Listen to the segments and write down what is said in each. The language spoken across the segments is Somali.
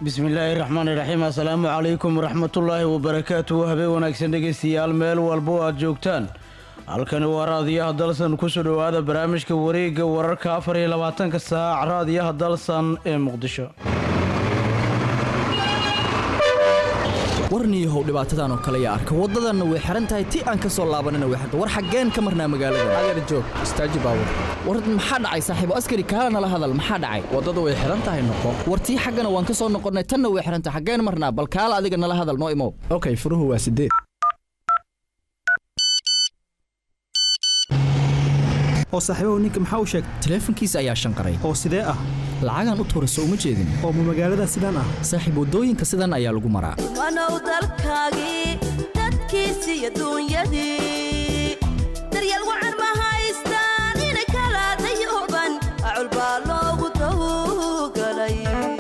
bismillaahi raxmaani raxiim assalaamu calaykum waraxmatullaahi wabarakaatuhu habeen wanaagsan dhegeystayaal meel walbo aad joogtaan halkani waa raadiyaha dalsan kusoo dhowaada barnaamijka wareegga wararka afar iyo labaatanka saac raadiyaha dalsan ee muqdisho warniyahow dhibaatadan oo kale yaa arka waddadanna way xihan tahay ti aan ka soo laabanina way xirta war xaggeen ka marnaa magaalada adeer joog istaaji baabur war maxaa dhacay saaxiibo askari kaala nala hadal maxaa dhacay waddada way xihan tahay noqo war tii xaggana waan ka soo noqonnay tanna way xihan tahay xaggeen marnaa bal kaala adiga nala hadal noo imow okay furuhu waa sideed oo saaxiibahu ninka maxaa u sheegay taleefankiisa ayaa shanqaray oo sidee ah lacagaan u tuurayso uma jeedin oo ma magaalada sidaan ah saaxiib waddooyinka sidan ayaa lagu maraa wanow dalkaagii dadkiisi iyo duunyadii daryeel wacan ma haystaan inay kala dayooban acul baa loogu dawgalay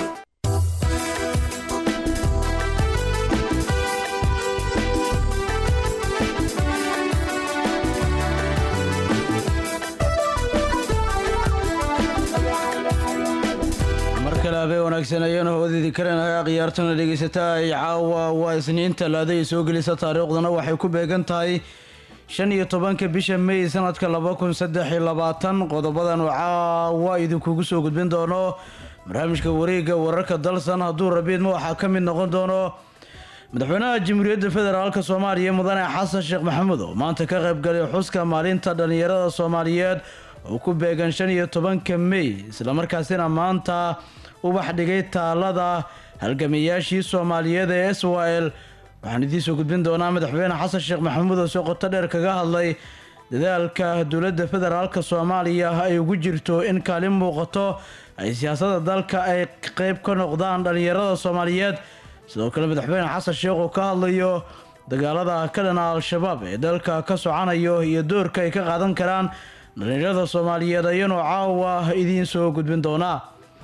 mar kale habeen wanaagsan ayaanu hawadiidi karanahay akhyaartana dhegeysataa ay caawa waa isniin talaada ay soo gelisa taariikhdana waxay ku beegan tahay shan iyo tobanka bisha may sanadka laba kun saddex iyo labaatan qodobadan oo caawa idinkugu soo gudbin doono barnaamijka wareegga wararka dalsan hadduu rabiidma waxaa ka mid noqon doono madaxweynaha jamhuuriyadda federaalk soomaaliya mudane xasan sheekh maxamuud oo maanta ka qaybgalay xuska maalinta dhallinyarada soomaaliyeed oo ku beegan shan iyo tobanka may islamarkaasina maanta ubax dhigay taalada halgamayaashii soomaaliyeed ee s y l waxaan idiin soo gudbin doonaa madaxweyne xasan sheekh maxamuud oo si qoto dheer kaga hadlay dadaalka dowladda federaalk soomaaliya ay ugu jirto in kaalin muuqato ay siyaasada dalka ay qeyb ka noqdaan dhallinyarada soomaaliyeed sidoo kale madaxweyne xasan sheekh oo ka hadlayo dagaalada ka dhana al-shabaab ee dalka ka socanayo iyo doorka ay ka qaadan karaan dhallinyarada soomaaliyeed ayaanoo caawa idiin soo gudbin doonaa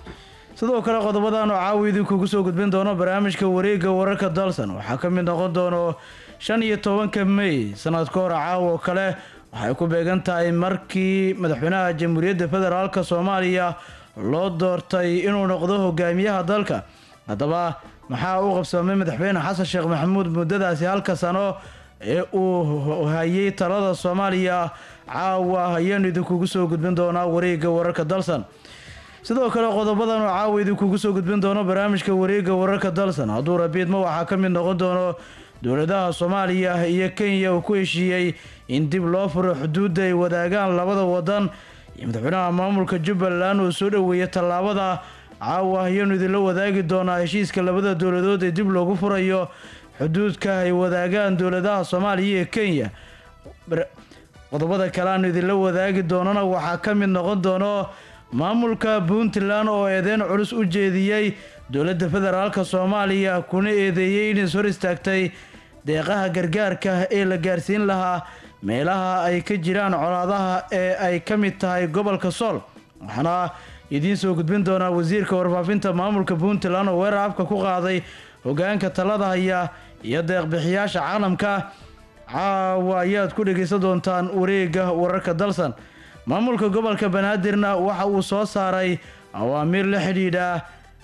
sidoo kale qodobadan oo caawa idinkugu soo gudbin doono barnaamijka wareegga wararka dalsan waxaa ka mid noqon doono shan iyo tobanka may sanad ka hor caawa oo kale waxay ku beegan tahay markii madaxweynaha jamhuuriyadda federaalk soomaaliya loo doortay inuu noqdo hogaamiyaha dalka haddaba maxaa u qabsamay madaxweyne xasan sheekh maxamuud muddadaasi halka sano ee uu hayay talada soomaaliya caawa ayaanu idinkugu soo gudbin doonaa wareegga wararka dalsan sidoo kale qodobadan oo caawa idinkugu soo gudbin doono barnaamijka wareegga wararka dalsan hadduu rabiidma waxaa ka mid noqon doono dowladaha soomaaliya iyo kenya uu ku heshiiyey in dib loo furo xuduudda ay wadaagaan labada wadan iyo madaxweynaha maamulka jubbaland uu soo dhoweeyay tallaabada caawa ayaanu idinla wadaagi doonaa heshiiska labada dowladood ee dib loogu furayo xuduudka ay wadaagaan dowladaha soomaaliya iyo kenya qodobada kale aanu idinla wadaagi doonana waxaa ka mid noqon doono maamulka puntland oo eedeyn culus u jeediyey dowladda federaalk soomaaliya kuna eedeeyey inays hor istaagtay deeqaha gargaarka ee la gaarsiin lahaa meelaha ay ka jiraan colaadaha ee ay ka mid tahay gobolka sool waxaana idiin soo gudbin doonaa wasiirka warfaafinta maamulka puntland oo weerar afka ku qaaday hogaanka talada haya iyo deeqbixiyaasha caalamka caawa ayaad ku dhegaysan doontaan wareegga wararka dalsan maamulka gobolka banaadirna waxa uu soo saaray awaamiir la xidhiidha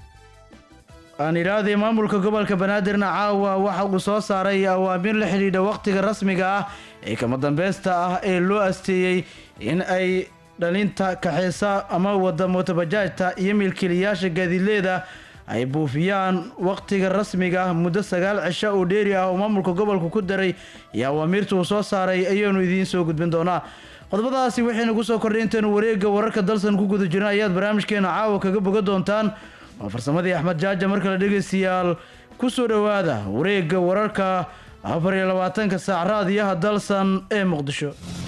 aan idhaahday maamulka gobolka banaadirna caawa waxa uu soo saaray awaamiir la xidhiidha waqtiga rasmiga ah ee kama dambeysta ah ee loo asteeyey in ay dhalinta kaxeysa ama wada mootobajaajta iyo milkiilayaasha gaadiidleeda ay buufiyaan waqtiga rasmiga ah muddo sagaal cisho oo dheeri ah oo maamulka gobolka ku daray iyo awaamiirta uu soo saaray ayaanu idiin soo gudbin doonaa qodobadaasi waxaynu ku soo kordhay intaynu wareegga wararka dalsan ku guda jirna ayaad barnaamijkeena caawa kaga boga doontaan waa farsamadii axmed jaaja mar kale dhegaystayaal ku soo dhowaada wareegga wararka afar iyo labaatanka saac raadiyaha dalsan ee muqdisho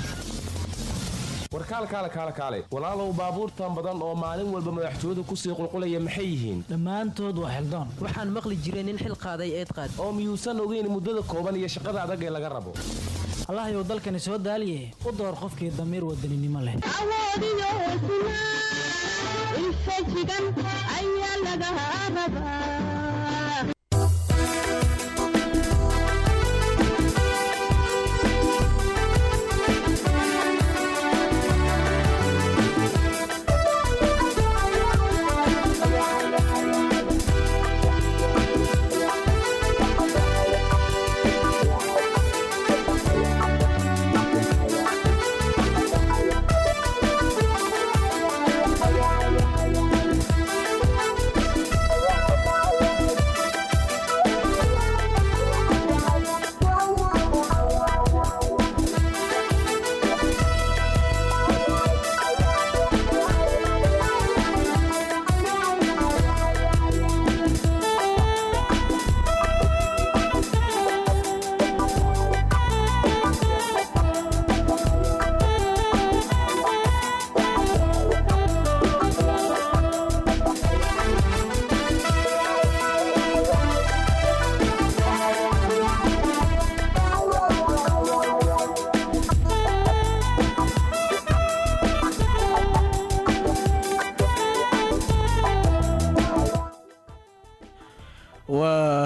warkaalkaale kaale kaale walaalow baabuurtan badan oo maalin walba madaxtooyadu kusii qulqulaya maxay yihiin dhammaantood waa xildoon waxaan maqli jiray nin xil qaaday eed qaad oo miyuusan ogeyn muddada kooban iyo shaqada adag ee laga rabo allahayow dalkani soo daaliye u door qofkii damiir wadaninimo leh awoodiyo hesnaa infajigan ayaa laga rabaa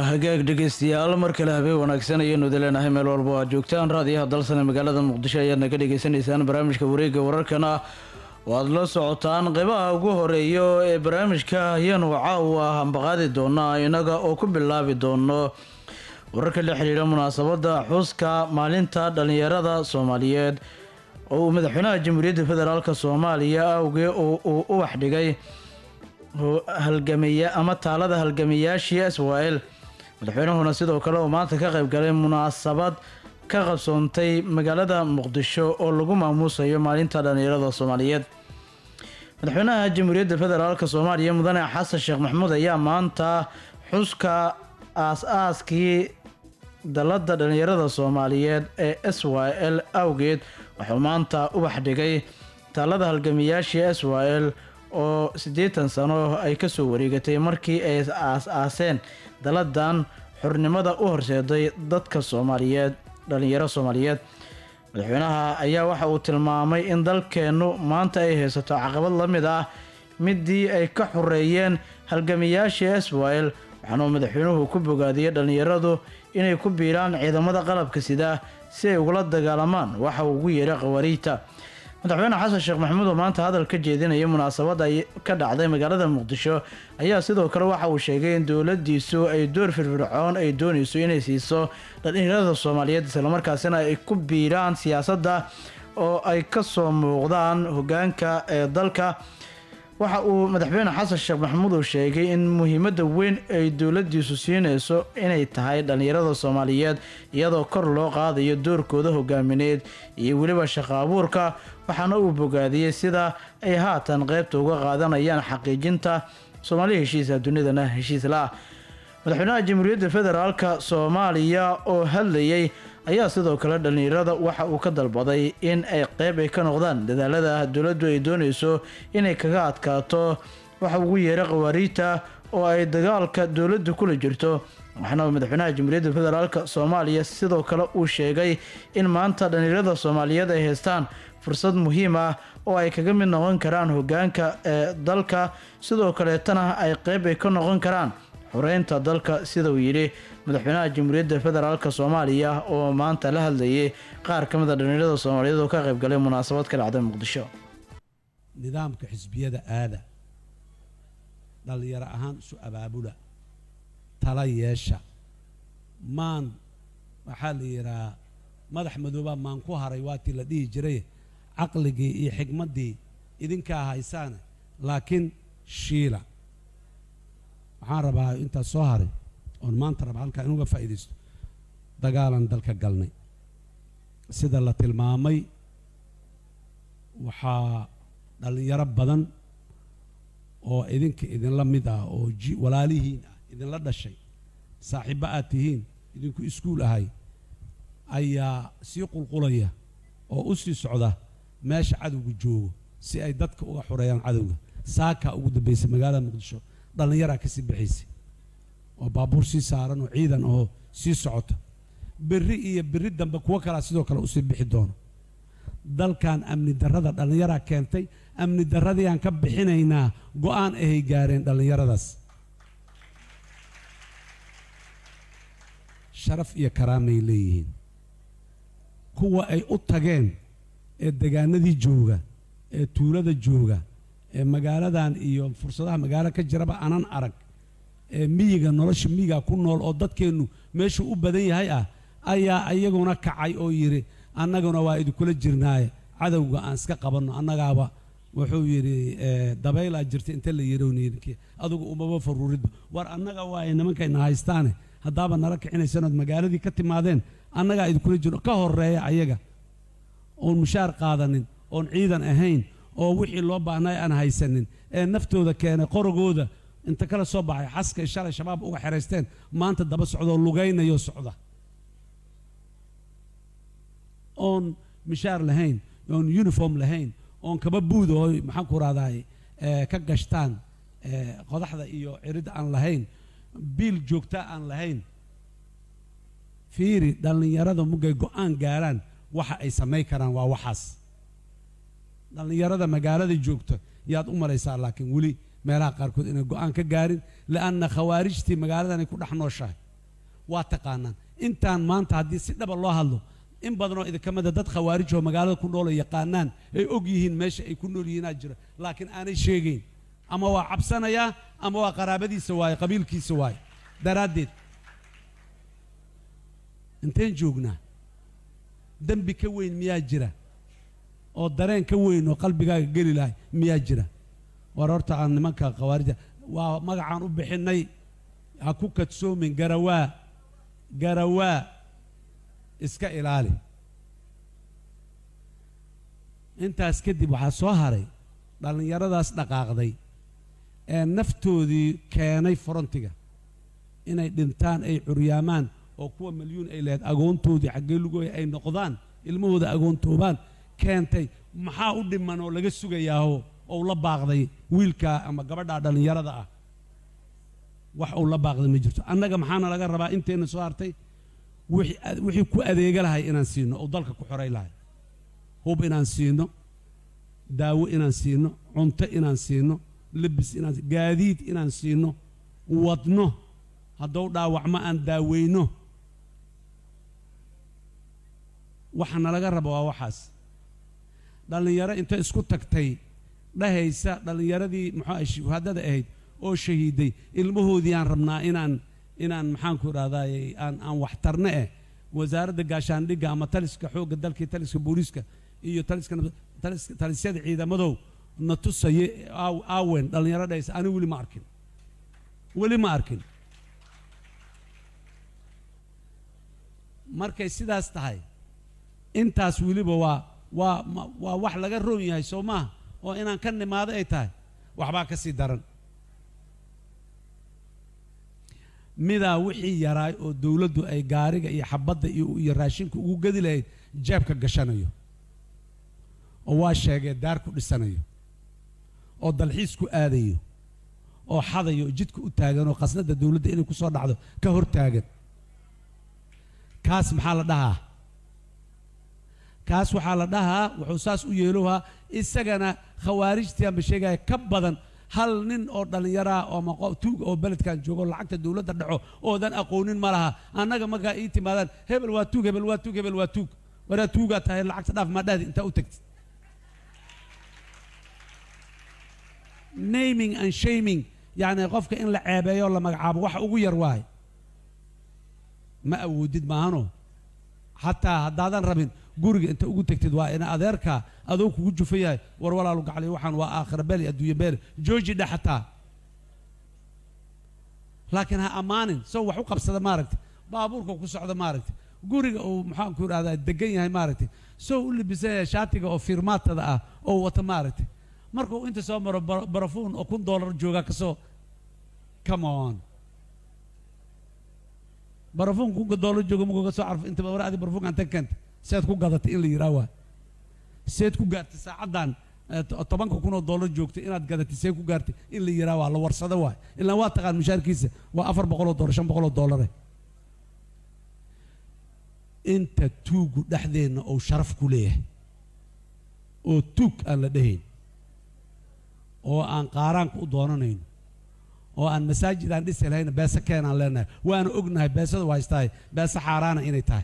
hagaag dhegeystayaal mar kale habeen wanaagsan ayaynu idileenahay meel walba oo aad joogtaan raadiyaha dalsane magaalada muqdisho ayaad naga dhagaysanaysaan barnaamijka wareegga wararkana waad la socotaan qeybaha ugu horeeyo ee barnaamijka ayaanu caawa hambaqaadi doonaa inaga oo ku bilaabi doono wararka la xiriira munaasabadda xuska maalinta dhallinyarada soomaaliyeed oo uu madaxweynaha jamhuuriyadda federaalk soomaaliya awgee oo uu ubax dhigay halgamaya ama taalada halgamayaashii israel madaxweynuhuna sidoo kale oo maanta ka qayb galay munaasabad ka qabsoontay magaalada muqdisho oo lagu maamuusayo maalinta dhallinyarada soomaaliyeed madaxweynaha jamhuuriyadda federaalk soomaaliya mudane xasan sheekh maxamuud ayaa maanta xuska aas-aaskii dalada dhallinyarada soomaaliyeed ee s y l awgeed wuxuu maanta ubax dhigay taalada halgamayaashii s y l oo siddeetan sano ay kasoo wareegatay markii ay aas-aaseen daladan xornimada u horseeday dadka soomaaliyeed dhalinyaro soomaaliyeed madaxweynaha ayaa waxa uu tilmaamay in dalkeennu maanta ay haysato caqabad la mid ah midii ay ka xoreeyeen halgamayaashii israel waxaanuu madaxweynuhu ku bogaadiyey dhallinyaradu inay ku biiraan ciidamada qalabka sida si ay ugula dagaalamaan waxa uu ugu yeeray khawaariijta madaxweyne xasan sheekh maxamuud oo maanta hadal ka jeedinaya munaasabadda ka dhacday magaalada muqdisho ayaa sidoo kale waxa uu sheegay in dowladiisu ay door firfircoon ay doonayso inay siiso dhalinyarada soomaaliyeed islamarkaasina ay ku biiraan siyaasadda oo ay kasoo muuqdaan hogaanka ee dalka waxa uu madaxweyne xasan sheekh maxamuud uu sheegay in muhiimadda weyn ay dowladiisu siinayso inay tahay dhallinyarada soomaaliyeed iyadoo kor loo qaadayo doorkooda hogaamineed iyo weliba shaqo abuurka waxaana uu bogaadiyey sida ay haatan qeybta uga qaadanayaan xaqiijinta soomaali heshiisa dunidana heshiis la-ah madaxweynaha jamhuuriyadda federaalk soomaaliya oo hadlayay ayaa sidoo kale dhallinyarada waxa uu ka dalbaday in ay qeyb ay ka noqdaan dadaalada dowladdu ay doonayso inay kaga adkaato waxa ugu yeeray khawaariijta oo ay dagaalka dowladdu kula jirto waxaana madaxweynaha jamhuuriyadda federaalk soomaaliya sidoo kale uu sheegay in maanta dhallinyarada soomaaliyeed ay haystaan fursad muhiim ah oo ay kaga mid noqon karaan hogaanka ee dalka sidoo kaleetana ay qeyb ay ka noqon karaan xoreynta dalka sida uu yidhi madaxweynaha jamhuuriyadda federaalk soomaaliya oo maanta la hadlayay qaar ka mid a dhallinyarada soomaaliyeed oo ka qayb galay munaasabad ka dhacday muqdisho nidaamka xisbiyada aada dhallinyaro ahaan isu abaabula tala yeesha maan waxaa la yidhahaa madax madoobaa maan ku haray waatii la dhihi jiray caqligii iyo xigmaddii idinkaa haysaane laakiin shiila waxaan rabaa intaas soo haray oon maanta raba halkaa inuga faa'iidaysto dagaalan dalka galnay sida la tilmaamay waxaa dhallinyaro badan oo idinka idinla mid ah oo ji walaalihiin ah idinla dhashay saaxiibbo aad tihiin idinku iskuul ahay ayaa sii qulqulaya oo u sii socda meesha cadowga joogo si ay dadka uga xoreeyaan cadowga saakaa ugu dambaysay magaalada muqdisho dhallinyaraa ka sii bixaysay oo baabuur sii saaran oo ciidan oo sii socota berri iyo berri dambe kuwo kalaa sidoo kale usii bixi doono dalkan amni darrada dhallinyaraa keentay amni darradii aan ka bixinaynaa go-aan ahay gaareen dhallinyaradaas sharaf iyo karaamay leeyihiin kuwa ay u tageen ee degaanadii jooga ee tuulada jooga ee magaaladan iyo fursadaha magaalo ka jiraba anan arag ee miyiga nolosha miyiga ku nool oo dadkeennu meeshuu u badan yahay ah ayaa iyaguna kacay oo yidhi annaguna waa idinkula jirnaaye cadowga aan iska qabanno annagaaba wuxuu yidhi dabaylaa jirta inta la yidhowniydinki adugu umaba faruuridba war annaga waaye nimankayna haystaane haddaaba nala kicinaysanood magaaladii ka timaadeen annagaa idinkula jirno ka horeeya ayaga oon mushaar qaadanin oon ciidan ahayn oo wixii loo baahnay aan haysanin ee naftooda keenay qorogooda inta kala soo baxay xaskay shalay shabaab uga xeraysteen maanta daba socdoo lugaynayo socda oon mishaar lahayn oon uniform lahayn oon kaba buud oo maxaan ku rahdaay ka gashtaan qodaxda iyo ciridda aan lahayn biil joogta aan lahayn fiiri dhallinyarada mugay go-aan gaaraan waxa ay samayn karaan waa waxaas dhallinyarada magaalada joogta yaad u malaysaa laakiin weli meelaha qaarkood inay go-aan ka gaarin li'anna khawaarijtii magaaladan ay ku dhex nooshahay waa taqaanaan intaan maanta haddii si dhaba loo hadlo in badanoo idinka mida dad khawaarij oo magaalada ku nool ay yaqaanaan ay og yihiin meesha ay ku nool yihiinaa jira laakiin aanay sheegayn ama waa cabsanayaa ama waa qaraabadiisa waaye qabiilkiisa waaye daraaddeed inteen joognaa dembi ka weyn miyaa jira oo dareen ka weyn oo qalbigaaga geli lahay miyaa jira war horta aan nimanka khawaarija waa magacaan u bixinnay ha ku kadsoomin garawaa garawaa iska ilaali intaas kadib waxaa soo haray dhallinyaradaas dhaqaaqday ee naftoodii keenay forontiga inay dhintaan ay curyaamaan oo kuwa milyuun ay lahayd agoontoodii xaggee lugooya ay noqdaan ilmahooda agoontoobaan keentay maxaa u dhiman oo laga sugayaaho ou la baaqday wiilkaa ama gabadhaa dhallinyarada ah wax uu la baaqday ma jirto annaga maxaana laga rabaa inteenna soo hartay wixii ad- wixii ku adeega lahay inaan siino oo dalka ku xoray lahay hub inaan siino daawo inaan siino cunto inaan siino lebis inaan si- gaadiid inaan siino wadno haddou dhaawacmo aan daaweyno waxaana laga raba waa waxaas dhallinyaro inta isku tagtay dhahaysa dhallinyaradii muxuu ahay shuhadada ahayd oo shahiiday ilmahoodii aan rabnaa inaan inaan maxaanku idhahdaay aan aan waxtarne eh wasaaradda gaashaandhigga ama taliska xoogga dalka iyo taliska booliiska iyo taliska nab- taliska talisyada ciidamadow na tusaye aaw- aawen dhallinyaro dhahaysa ani weli ma arkin weli ma arkin markay sidaas tahay intaas weliba waa waa ma- waa wax laga roon yahay soo maaha oo inaan ka nimaado ay tahay waxbaa ka sii daran midaa wixii yaraay oo dowladdu ay gaariga iyo xabadda iyo iyo raashinka ugu gedi lahayd jeebka gashanayo oo waa sheegee daar ku dhisanayo oo dalxiis ku aadayo oo xadayo oo jidka u taagan oo khasnadda dowladda inay ku soo dhacdo ka hor taagan kaas maxaa la dhahaa kaas waxaa la dhahaa wuxuu saas u yeelohaa isagana khawaarijtii aanba sheegaya ka badan hal nin oo dhallinyaraa oo ama qof tuug oo beledkan joogo lacagta dowladda dhaco oodan aqoonin ma laha annaga markaa ii timaadaan hebel waa tuug hebel waa tuug hebel waa tuug waraa tuugaa tahay lacagta dhaaf maa dhahdi intaa u tagtid naming and shaming yacni qofka in la ceebeeyo oo la magacaabo waxa ugu yar waaye ma awoodid maahano xataa haddaadan rabin guriga inta ugu tegtid waa ina adeerka adoo kugu jufa yahay war walaalu gacliy waxaan waa aakhira beel iyo adduunye beel jooji dhe xataa laakiin ha ammaanin sow wax u qabsada maaragta baabuurka ku socda maaragta guriga uu maxaanku idhahdaa degan yahay maaragta sow u libisan yahay shaatiga oo fiirmaatada ah oo wata maaragta markuu inta soo maro bara- barafuun oo kun doolar joogaa kasoo come on barafuun kunka doolar jooga markuu ka soo carfo inta war adi barafuunkan tan keenta seed ku gadatay in la yidhaah waa seed ku gaartay saacaddan eh, to- tobanka kun oo doolar joogtay inaad gadatay seed ku gaartay in la yidhaah waa la warsado waay ilaan waa taqaan mushaarkiisa waa afar boqoloo doolar shan boqoloo doolare inta tuugu dhexdeenna uu sharaf ku leeyahay oo tuug aan la dhehayn oo aan qaaraanka u doonanayn oo aan masaajid aan dhisi lahayn beese keenaan leenahay waana ognahay beesada waa haystahay beese xaaraana inay tahay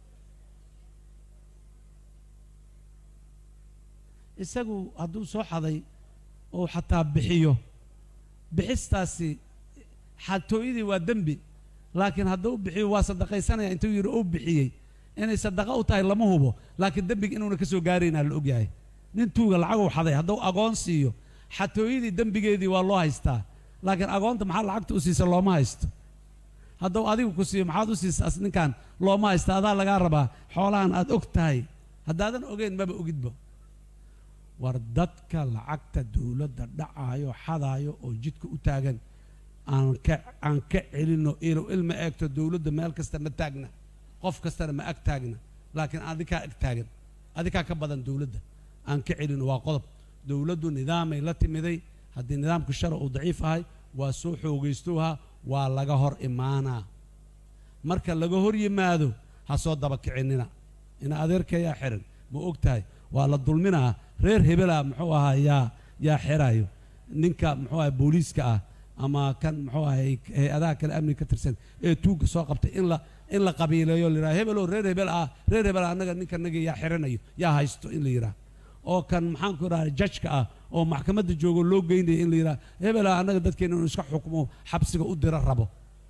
isagu hadduu soo xaday oo xataa bixiyo bixistaasi xatooyadii waa dembi laakiin hadduu bixiyo waa sadaqaysanaya intuu yidhi uu bixiyey inay sadaqa u tahay lama hubo laakiin dembiga inuuna ka soo gaaraynaa la ogyahay nin tuuga lacaguu xaday hadduu agoon siiyo xatooyadii dembigeedii waa loo haystaa laakiin agoonta maxaa lacagta u siisa looma haysto hadduu adigu ku siiyo maxaad u siisaas ninkan looma haysta adaa lagaa rabaa xoolahan aad og tahay haddaadan ogeyn maba ogidba war dadka lacagta dowladda dhacaayo xadaayo oo jidka u taagan aan ka aan ka celinno ilow ilma eegto dowladda meel kasta ma taagna qof kastana ma ag taagna laakiin adikaa ag taagan adikaa ka badan dowladda aan ka celinno waa qodob dowladdu nidaamay la timiday haddii nidaamku shara uu daciif ahay waa soo xoogaystowha waa laga hor imaanaa marka laga hor yimaado ha soo daba kicinina ina adeerkayaa xiran ma og tahay waa la dulminaa reer hebela muxuu ahaa yaa yaa xirayo ninka muxuu ahaa booliiska ah ama kan muxuu ahay hay-adaha kale amniga ka tirsan ee tuugga soo qabtay in la in la qabiileeyo la yidhaha hebeloo reer hebel ah reer hebel ah annaga ninkanagii yaa xiranayo yaa haysto in la yidhaha oo kan maxaan ku idhaha jajka ah oo maxkamadda joogo loo geynaya in la yidhaha hebel ah annaga dadkeena inuu iska xukmo xabsiga u diro rabo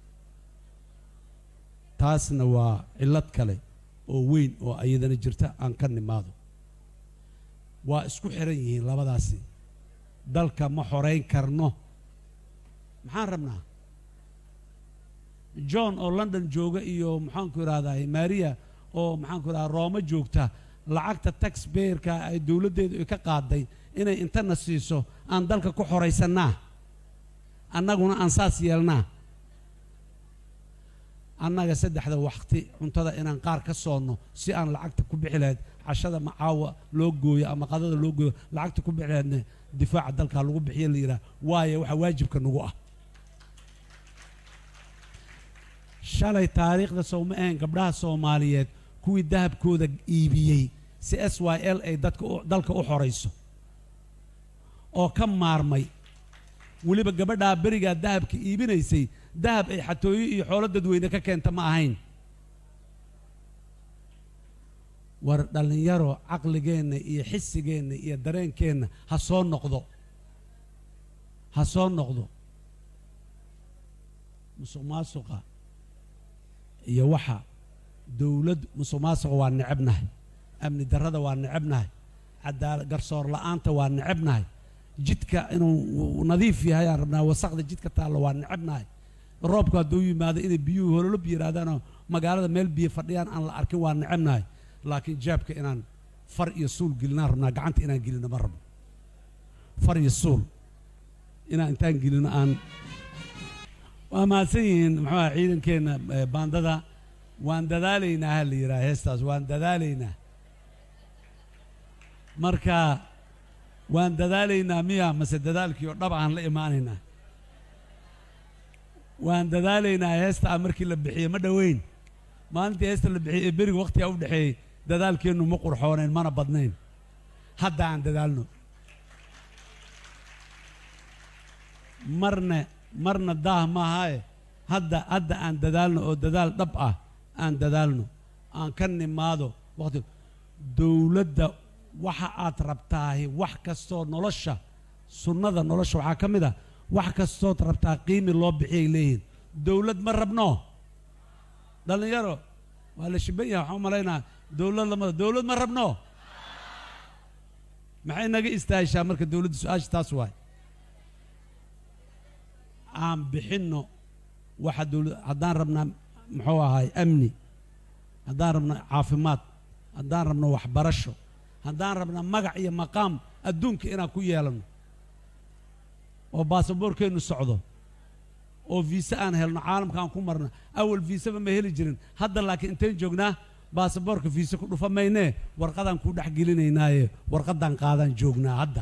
taasna waa cillad kale oo weyn oo iyadana jirta aan ka nimaado waa isku xiran yihiin labadaasi dalka ma xorayn karno maxaan rabnaa john oo london jooga iyo maxaanku idhahdaa maria oo maxaanku idhahdaa rooma joogta lacagta taxbayerka ay dowladdeedu ay ka qaaday inay intana siiso aan dalka ku xoraysannaa annaguna aan saas yeelnaa annaga saddexda waqti cuntada inaan qaar ka soonno si aan lacagta ku bixi lahayd cashada macaawa loo gooyo ama qadada loo gooyo lacagta ku bixi lahaydna difaaca dalka lagu bixiyo la yidhaha waayo waxa waajibka nagu ah shalay taariikhda sowma ahayn gabdhaha soomaaliyeed kuwii dahabkooda iibiyey si s y l ay dadka dalka u xorayso oo ka maarmay weliba gabadhaa berigaa dahabka iibinaysay dahab ay xatooyo iyo xoolo dadweyne ka keenta ma ahayn war dhallinyaro caqligeenna iyo xisigeenna iyo dareenkeenna ha soo noqdo ha soo noqdo musuq maasuqa iyo waxa dowlad musuq maasuqa waa necebnahay amni darrada waa necebnahay cadaala garsoor la'aanta waa necebnahay jidka inuu nadiif yahay aan rabnaa wasaqda jidka taallo waa necebnahay roobku hadduu yimaado inay biyuhu hololob yidhaahdaanoo magaalada meel biyo fadhiyaan aan la arkin waa necebnahay laakiin jaabka inaan far iyo suul gelinaan rabnaa gacanta inaan gelino ma rabno far iyo suul inaan intaan gelino aan waa mahadsan yihiin muxuu aha ciidankeenna baandada waan dadaalaynaa ha la yidhaha heestaas waan dadaalaynaa marka waan dadaalaynaa miya mase dadaalkii oo dhab aan la imaanaynaa waan dadaalaynaa heesta markii la bixiyey ma dhoweyn maalintii heesta la bixiyey ee beriga wakhtigaa u dhexeeyey dadaalkeennu ma qurxoonayn mana badnayn hadda aan dadaalno marna marna daah maahae hadda hadda aan dadaalno oo dadaal dhab ah aan dadaalno aan ka nimaado waqti dowladda waxa aad rabtaahi wax kastoo nolosha sunnada nolosha waxaa ka mid ah wax kastood rabtaa qiimi loo bixiyay leeyihiin dowlad ma rabno dhallinyaro waa la shiban yahay waxaan u malaynaa dowlad lamada dowlad ma rabno maxay naga istaahishaa marka dowladda su-aasha taas waay aan bixinno waxa dowlad haddaan rabnaa muxuu ahaay amni haddaan rabno caafimaad haddaan rabno waxbarasho haddaan rabna magac iyo maqaam adduunka inaan ku yeelanno oo baasaboorkeennu socdo oo viise aan helno caalamka aan ku marno awal viiseba ma heli jirin hadda laakiin intayn joognaa baasaboorka viise ku dhufa maynee warqadaan kuu dhex gelinaynaaye warqaddaan qaadaan joognaa hadda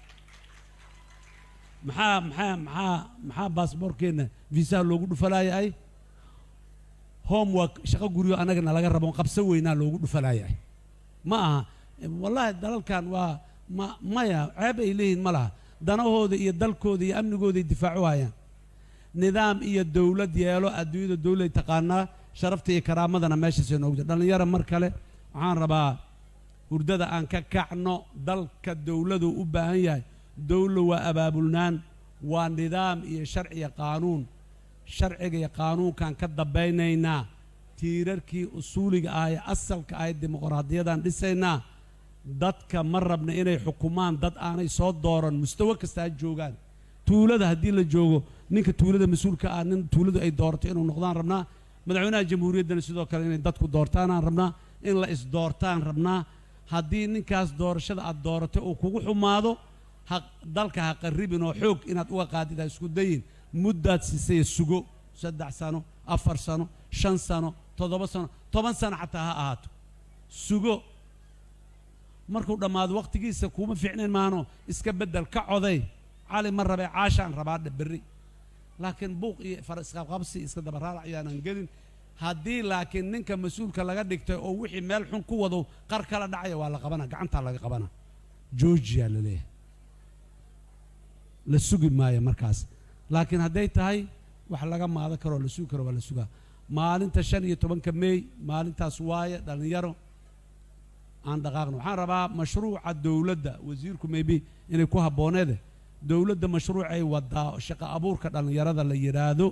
maxaa maxaa maxaa maxaa baasaboorkeenna viisaha loogu dhufalaayay homework shaqo guryo annagana laga rabo qabso weynaa loogu dhufalaayay ma aha wallaahi dalalkan waa ma maya ceeb ay leeyihiin ma laha danahooda iyo dalkooda iyo amnigooday difaacu hayaan nidaam iyo dowlad yeelo adduunyada dowlad taqaanaa sharafta iyo karaamadana meeshaasay noogu jira dhallinyaro mar kale waxaan rabaa hurdada aan ka kacno dalka dowladu u baahan yahay dowla waa abaabulnaan waa nidaam iyo sharci iyo qaanuun sharciga iyo qaanuunkaan ka dambaynaynaa tiirarkii usuuliga ah ee asalka ahayd dimuqraadiyadaan dhisaynaa dadka ma rabna inay xukumaan dad aanay soo dooran mustawo kasta ha joogaan tuulada haddii la joogo ninka tuulada mas-uulka ah nin tuuladu ay doorato inuu noqdaan rabnaa madaxweynaha jamhuuriyaddana sidoo kale inay dadku doortaanaan rabnaa in la isdoortaan rabnaa haddii ninkaas doorashada aad dooratay uu kugu xumaado ha dalka ha qarribin oo xoog inaad uga qaadid ha isku dayin muddaad siisay sugo saddex sano afar sano shan sano toddoba sano toban sano xataa ha ahaato sugo markuu dhammaado wakhtigiisa kuuma fiicnayn maano iska beddel ka coday cali ma rabee caashaan rabaa berri laakiin buuq iyo fariisqabqabsi iska dabaraarac yaanan gelin haddii laakiin ninka mas-uulka laga dhigtay oo wixii meel xun ku wado qar kala dhacaya waa la qabana gacantaa laga qabana georgia la leeyahay la sugi maayo markaas laakiin hadday tahay wax laga maadan karo oo la sugi karo waa la sugaa maalinta shan iyo tobanka meey maalintaas waaye dhallinyaro aan dhaqaaqno waxaan rabaa mashruuca dowladda wasiirku maybe inay ku habbooneede dowladda mashruucay wadaa shaqo abuurka dhallinyarada la yidhaahdo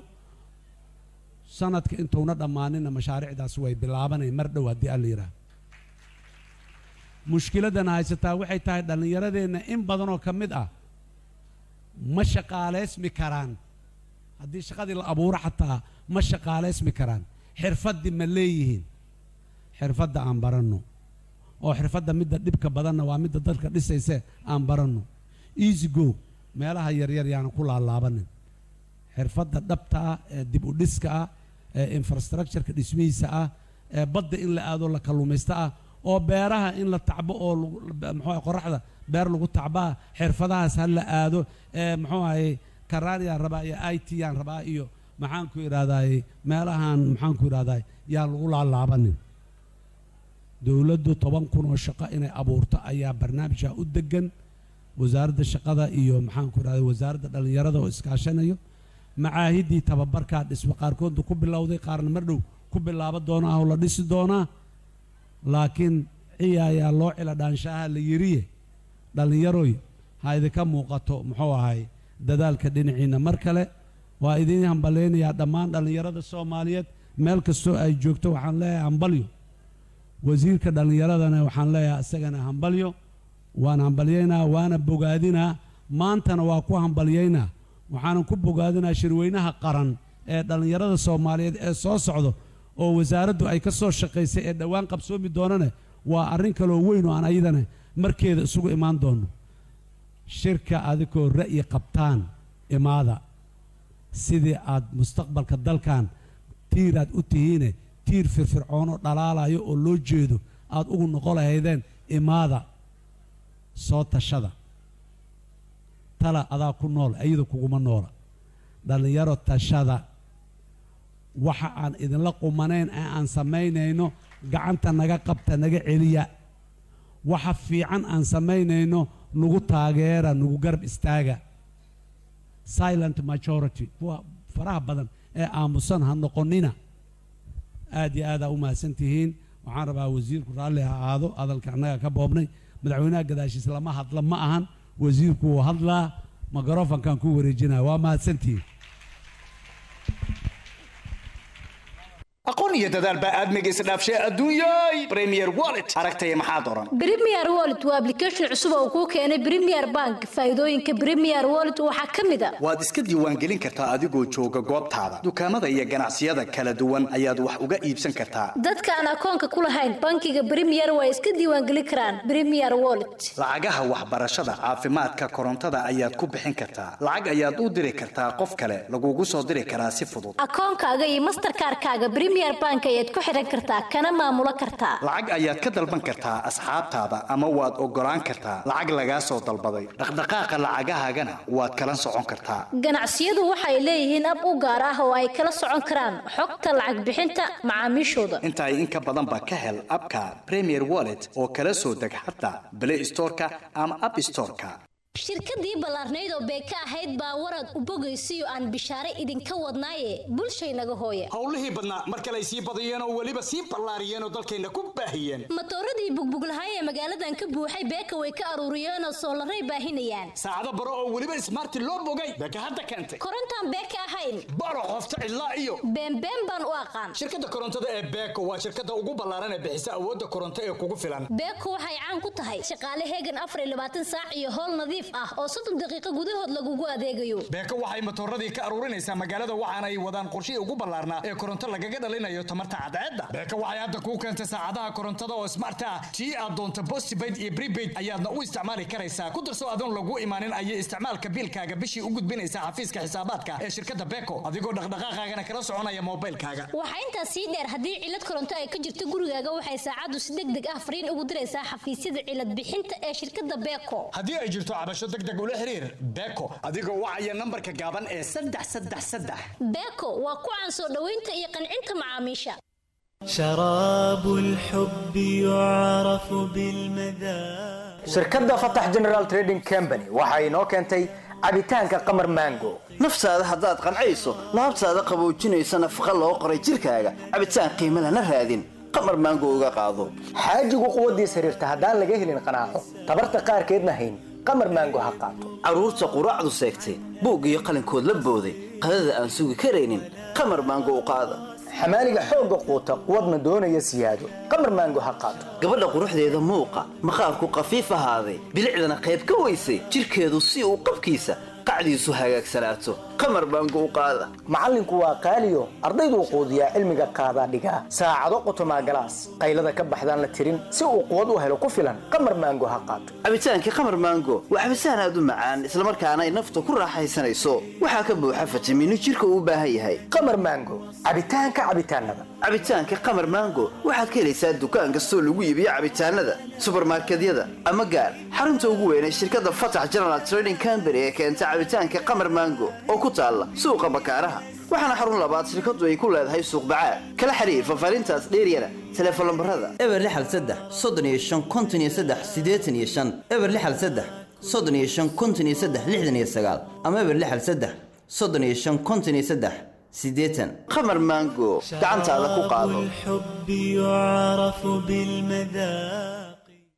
sanadka intuuna dhammaanina mashaariicdaas way bilaabanaya mar dhow haddii alla yidhaahdo mushkiladana haysataa waxay tahay dhallinyaradeenna in badanoo ka mid ah ma shaqaaleysmi karaan haddii shaqadii la abuuro xataa ma shaqaaleysmi karaan xirfaddii ma leeyihiin xirfadda aan baranno oo xirfadda midda dhibka badanna waa midda dadka dhisayse aan baranno easy go meelaha yaryar yaanan ku laalaabanin xirfadda dhabta ah ee dib u dhiska ah ee infrastructureka dhismihiisa ah ee badda in la aado la kalluumaysto ah oo beeraha in la tacbo oo muxuu qoraxda beer lagu tacbaa xirfadahaas ha la aado ee muxuu ahay karaaniyaan rabaa iyo i t yaan rabaa iyo maxaan ku idhahdaay meelahan maxaan ku idhahdaay yaan lagu laalaabanin dowladdu toban kun oo shaqo inay abuurto ayaa barnaamijka u degan wasaaradda shaqada iyo maxaan ku idhahday wasaaradda dhallinyarada oo iskaashanayo macaahiddii tababarkaa dhisma qaarkoodna ku bilowday qaarna mar dhow ku bilaabo doonaa oo la dhisi doonaa laakiin ciyaayaa loo cila dhaanshaha la yiriye dhallinyaroy ha idinka muuqato muxuu ahay dadaalka dhinaciina mar kale waa idiin hambalaynayaa dhammaan dhallinyarada soomaaliyeed meel kastoo ay joogto waxaan leeyahay hambalyo wasiirka dhallinyaradana waxaan leeyahay isagana hambalyo waan hambalyaynaa waana bogaadinaa maantana waa ku hambalyaynaa waxaanan ku bogaadinaa shirweynaha qaran ee dhallinyarada soomaaliyeed ee soo socdo oo wasaaraddu ay ka soo shaqaysay ee dhowaan qabsoomi doonane waa arrin kaloo weyn oo aan ayadana markeeda isugu imaan doono shirka adigoo ra'yi qabtaan imaada sidii aad mustaqbalka dalkan tiir aad u tihiine tiir firfircoonoo dhalaalayo oo loo jeedo aad ugu noqo lahaydeen imaada soo tashada tala adaa ku nool iyada kuguma noola dhallinyaro tashada waxa aan idinla qumanayn ee aan samaynayno gacanta naga qabta naga celiya waxa fiican aan samaynayno nagu taageera nagu garab istaaga silent majority kuwa faraha badan ee aamusan ha noqonina aad iyo aadaa u mahadsan tihiin waxaan rabaa wasiirku raalli ha aado hadalka annaga ka boobnay madaxweynaha gadaashiis lama hadla ma ahan wasiirku wuu hadlaa microfonkan ku wareejinaya waa mahadsantihiin aqoon iyo dadaal baa aadmiga isdhaafshay adduunyay premier wallet aragtaya maxaad oran Premier Wallet waa application cusub oo kuu keenay Premier Bank. Faa'iidooyinka Premier Wallet waxaa ka mid ah waad iska diiwaangelin kartaa adigoo jooga goobtaada dukaamada iyo ganacsiyada kala duwan ayaad wax uga iibsan kartaa dadka aan akoonka ku lahayn bankiga Premier way iska diiwaangelin karaan Premier Wallet. lacagaha waxbarashada caafimaadka korontada ayaad ku bixin kartaa lacag ayaad u diri kartaa qof kale lagugu soo diri karaa si fudud Akoonkaaga iyo Mastercard-kaaga Premier Bank ayaad ku xiran kartaa kana maamulo kartaa. lacag ayaad ka dalban kartaa asxaabtaada ama waad ogolaan kartaa lacag lagaa soo dalbaday dhaqdhaqaaqa lacagahaagana waad kala socon kartaa Ganacsiyadu waxay leeyihiin ab u gaar ah oo ay kala socon karaan xogta lacag bixinta macaamiishooda. inta ay in ka badan ba ka hel abka premier wallet oo kala soo deg xataa play storeka ama app storeka shirkadii ballaarnayd oo beeka ahayd baa warad u bogaysiyo aan bishaare idinka wadnaaye bulshaynaga hooya howlihii badnaa mar kale ay sii badiyeen oo weliba sii ballaariyeen oo dalkayna ku baahiyeen matooradii bugbuglahay ee magaaladan ka buuxay beeka way ka aruuriyeen oo soolaray baahinayaan saacado baro oo weliba ismaarti loo bogay beeka hadda keentay korontaan beeka ahayn baro qofta cidlaa iyo beenbeen baan u aqaan shirkadda korontada ee beeko waa shirkadda ugu ballaaran ee bixisa awoodda koronto ee kugu filan beeko waxay caan ku tahay shaqaale heegan afar iyo labaatan saac iyo howl nadiif ah oo soddon daqiiqo gudahood lagugu adeegayo beeko waxay matooradii ka aruurinaysaa magaalada waxaana ay wadaan qorshihii ugu ballaarnaa ee koronto lagaga dhalinayo tamarta cadceedda beeko waxay hadda kuu keentay saacadaha korontada oo smart ah tii aad doonto postpaid iyo prepaid ayaadna u isticmaali karaysaa ku darso adoon lagu imaanin ayay isticmaalka biilkaaga bishii u gudbinaysaa xafiiska xisaabaadka ee shirkadda beeko adigoo dhaqdhaqaaqaagana kala soconaya moobilkaaga waxaa intaas sii dheer haddii cilad koronto ay ka jirto gurigaaga waxay saacaddu si deg deg ah fariin ugu diraysaa xafiisyada cilad bixinta ee shirkadda beeko haddii ay jirto cabasho deg deg ula xiriir beeko adigoo wacaya nambarka gaaban ee saddex saddex saddex beeko waa ku caan soo dhoweynta iyo qancinta macaamiisha شراب الحب يعرف بالمذاق shirkadda fatax general trading company waxa inoo keentay cabitaanka qamar mango naftaada haddaad qancayso laabtaada qaboojinaysa nafaqa loo qoray jirkaaga cabitaan qiimo lana raadin qamar maango uga qaado xaajigu quwaddiis xiriirta haddaan laga helin qanaaco tabarta qaarkeedna hayn qamar maango ha qaato carruurta quraacdu seegtay buug iyo qalinkood la booday qadada aan sugi karaynin qamar maango u qaada xamaaliga xoogga quuta quwadna doonaya siyaado qamar maango ha qaato gabadha quruxdeeda muuqa maqaarku qafiif ahaaday bilicdana qayb ka weysay jirkeedu si uu qabkiisa qacdiisu hagaagsanaato qamar maango u qaada macallinku waa qaaliyo ardayduu quudiyaa cilmiga qaadaa dhigaa saacado qotomaa galaas qaylada ka baxdaan la tirin si uu quwad u helo ku filan qamar maango ha qaato cabitaankii qamar maango waa cabitaan aad u macaan islamarkaana ay nafta ku raaxaysanayso waxaa ka buuxa fitamiino jirka uu u baahan yahay qamar maango cabitaanka cabitaanada cabitaanka qamar maango waxaad ka helaysaa dukaan kastoo lagu iibiyo cabitaanada subarmarkedyada ama gaar xarunta ugu weyn ee shirkadda fatax general trading company ee keenta cabitaanka qamar maango oo ku taalla suuqa bakaaraha waxaana xarun labaad shirkaddu ay ku leedahay suuq bacaad kala xiriir fafaarintaas dheeryana teleefon lambarada eber lixal saddex soddon iyo shan konton iyo saddex siddeetan iyo shan eber lixal saddex soddon iyo shan konton iyo saddex lixdan iyo sagaal ama eber lixal saddex soddon iyo shan konton iyo saddex siddeetan qamar maango gacantaada ku qaado الحب يعرف بالمذاق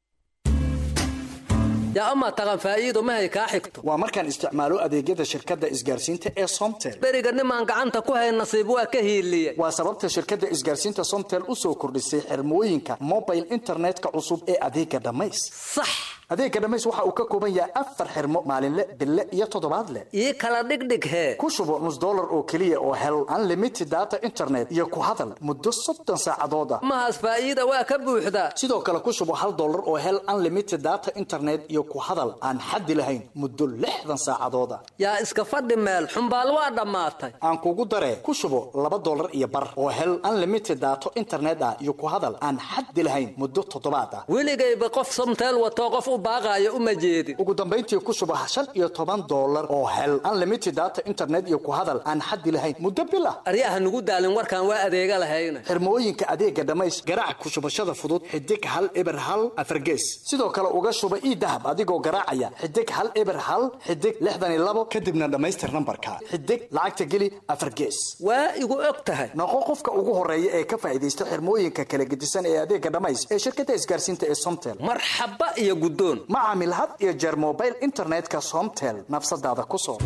yaa amaa taqan faa'iido mahay kaa xigto waa markaan isticmaalo adeegyada shirkadda isgaarsiinta ee somtel beriga nimaan gacanta ku hayn nasiib waa ka hiiliye waa sababta shirkadda isgaarsiinta somtel u soo kordhisay xirmooyinka mobile internetka cusub ee adeega dhammays sax adeega dhammays waxa uu ka kooban yahay afar xirmo maalinle bille iyo toddobaadle ii kala dhigdhig hee ku shubo nus dollar oo keliya oo hel unlimited data internet iyo ku hadal muddo soddon saacadood ah mahaas faa'iida waa ka buuxdaa sidoo kale ku shubo hal dollar oo hel unlimited data internet iyo ku hadal aan xaddi lahayn muddo lixdan saacadood ah yaa iska fadhi meel xumbaal waa dhammaatay aan kugu daree ku shubo laba dollar iyo bar oo hel unlimited daato internet ah iyo ku hadal aan xaddi lahayn muddo toddobaad ah weligayba qof somteel watoo qof u baaqaayo uma jeedin ugu dambayntii ku shubo shan iyo toban dollar oo hel unlimited data internet iyo ku hadal aan xaddi lahayn muddo bil ah aryaha nugu daalin warkaan waa adeega lahayna xirmooyinka adeega dhammays garaac ku shubashada fudud xidig hal eber hal afargees sidoo kale uga shuba ii dahab adigoo garaacaya xidig hal eber hal xidig lixdan iyo labo kadibna dhammaystir nambarka xidig lacagta geli afar gees waa igu og tahay noqo qofka ugu horeeya ee ka faa'iidaysta xirmooyinka kala gedisan ee adeega dhammays ee shirkadda isgaarsiinta ee somtel marxaba iyo guddoon ma caamil had iyo jeer mobile internetka somtel nafsadaada ku soo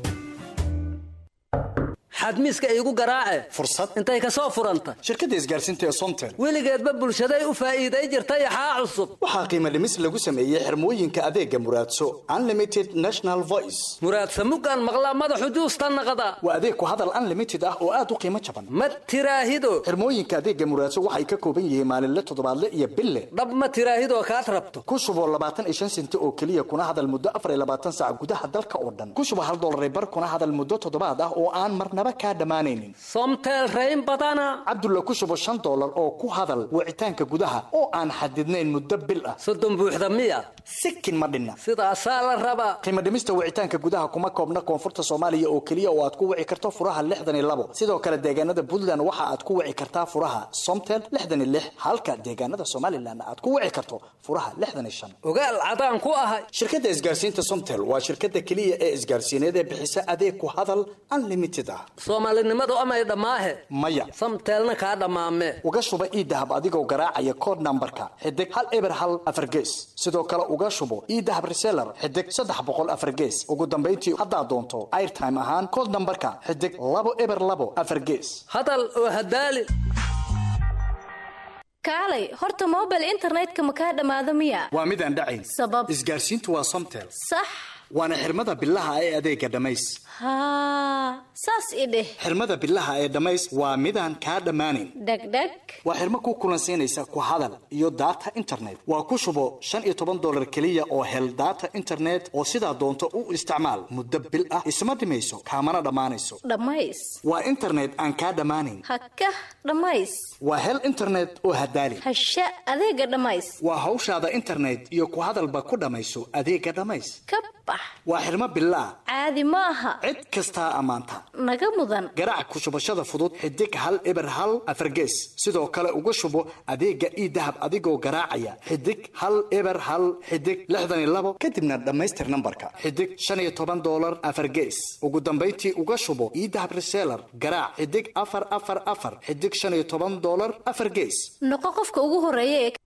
xadmiiska iigu garaace fursad intay ka soo furanta shirkadda isgaarsiinta ee somtel weligeedba bulshaday u faa'iiday jirtay axaa cusub waxaa qiimo dhimis lagu sameeyey xirmooyinka adeega muraadso unlimited national voice muraadsa muggaan maqlaa madaxu juusta naqda waa adeeg ku hadal unlimited ah oo aad u qiimo jaban ma tiraahido xirmooyinka adeega muraadso waxay ka kooban yihiin maalinle toddobaadle iyo bille dhab ma tiraahidoo kaad rabto ku shubo labaatan iyo shan senti oo keliya kuna hadal muddo afar iyo labaatan saac gudaha dalka oo dhan ku shubo hal dollar bar kuna hadal muddo toddobaad ah oo aan marnaba kaa dhammaanaynin somtel rayn badana cabdulla ku shubo shan dollar oo ku hadal wicitaanka gudaha oo aan xadidnayn muddo bil ah soddon buuxda miya sikin ma dhinna sidaasaa la rabaa qiimo dhimista wicitaanka gudaha kuma koobna koonfurta soomaaliya oo keliya oo aad ku wici karto furaha lixdan iyo labo sidoo kale deegaanada puntland waxa aad ku wici kartaa furaha somtel lixdan iyo lix halka deegaanada somalilan aad ku wici karto furaha lixdan iyo shan ogaal cadaan ku ahay shirkadda isgaarsiinta somtel waa shirkadda keliya ee isgaarsiineed ee bixisa adeeg ku hadal unlimited ah soomaalinimadu amay dhammaahe maya samteelna kaa dhammaame uga shuba ii dahab adigoo garaacaya kood nambarka xidig hal eber hal afar gees sidoo kale uga shubo ii dahab reseller xidig saddex boqol afar gees ugu dambayntii haddaad doonto airtime ahaan kood nambarka xidig labo eber labo afar gees hadal oo hadaali kaalay horta mobile internetka ma kaa dhammaado miya waa midaan dhacayn sabab isgaarsiintu waa somtel sax waana xirmada bilaha ee adeega dhammays haa saas i dheh xirmada bilaha ee dhammays waa midaan kaa dhammaanayn dhegdheg waa xirmo ku kulansiinaysa ku hadal iyo data internet waa ku shubo shan iyo toban dollar keliya oo hel data internet oo sidaa doonto u isticmaal muddo bil ah isma dhimayso kaamana dhammaanayso dhammays waa internet aan kaa dhammaanayn hakah dhammays waa hel internet oo hadaali hasha adeega dhammays waa hawshaada internet iyo ku hadalba ku dhammayso adeega dhammays ka bax waa xirmo bilaah caadi ma aha cid kastaa ammaanta naga mudan garaac ku shubashada fudud xidig hal eber hal afargees sidoo kale uga shubo adeega ii dahab adigoo garaacaya xidig hal eber hal xidig lixdan iyo labo kadibna dhammaystir nambarka xidig shan iyo toban doolar afargees ugu dambayntii uga shubo ii dahab reseller garaac xidig afar afar afar xidig shan iyo toban doolar afar gees noqo qofka ugu horeeya ee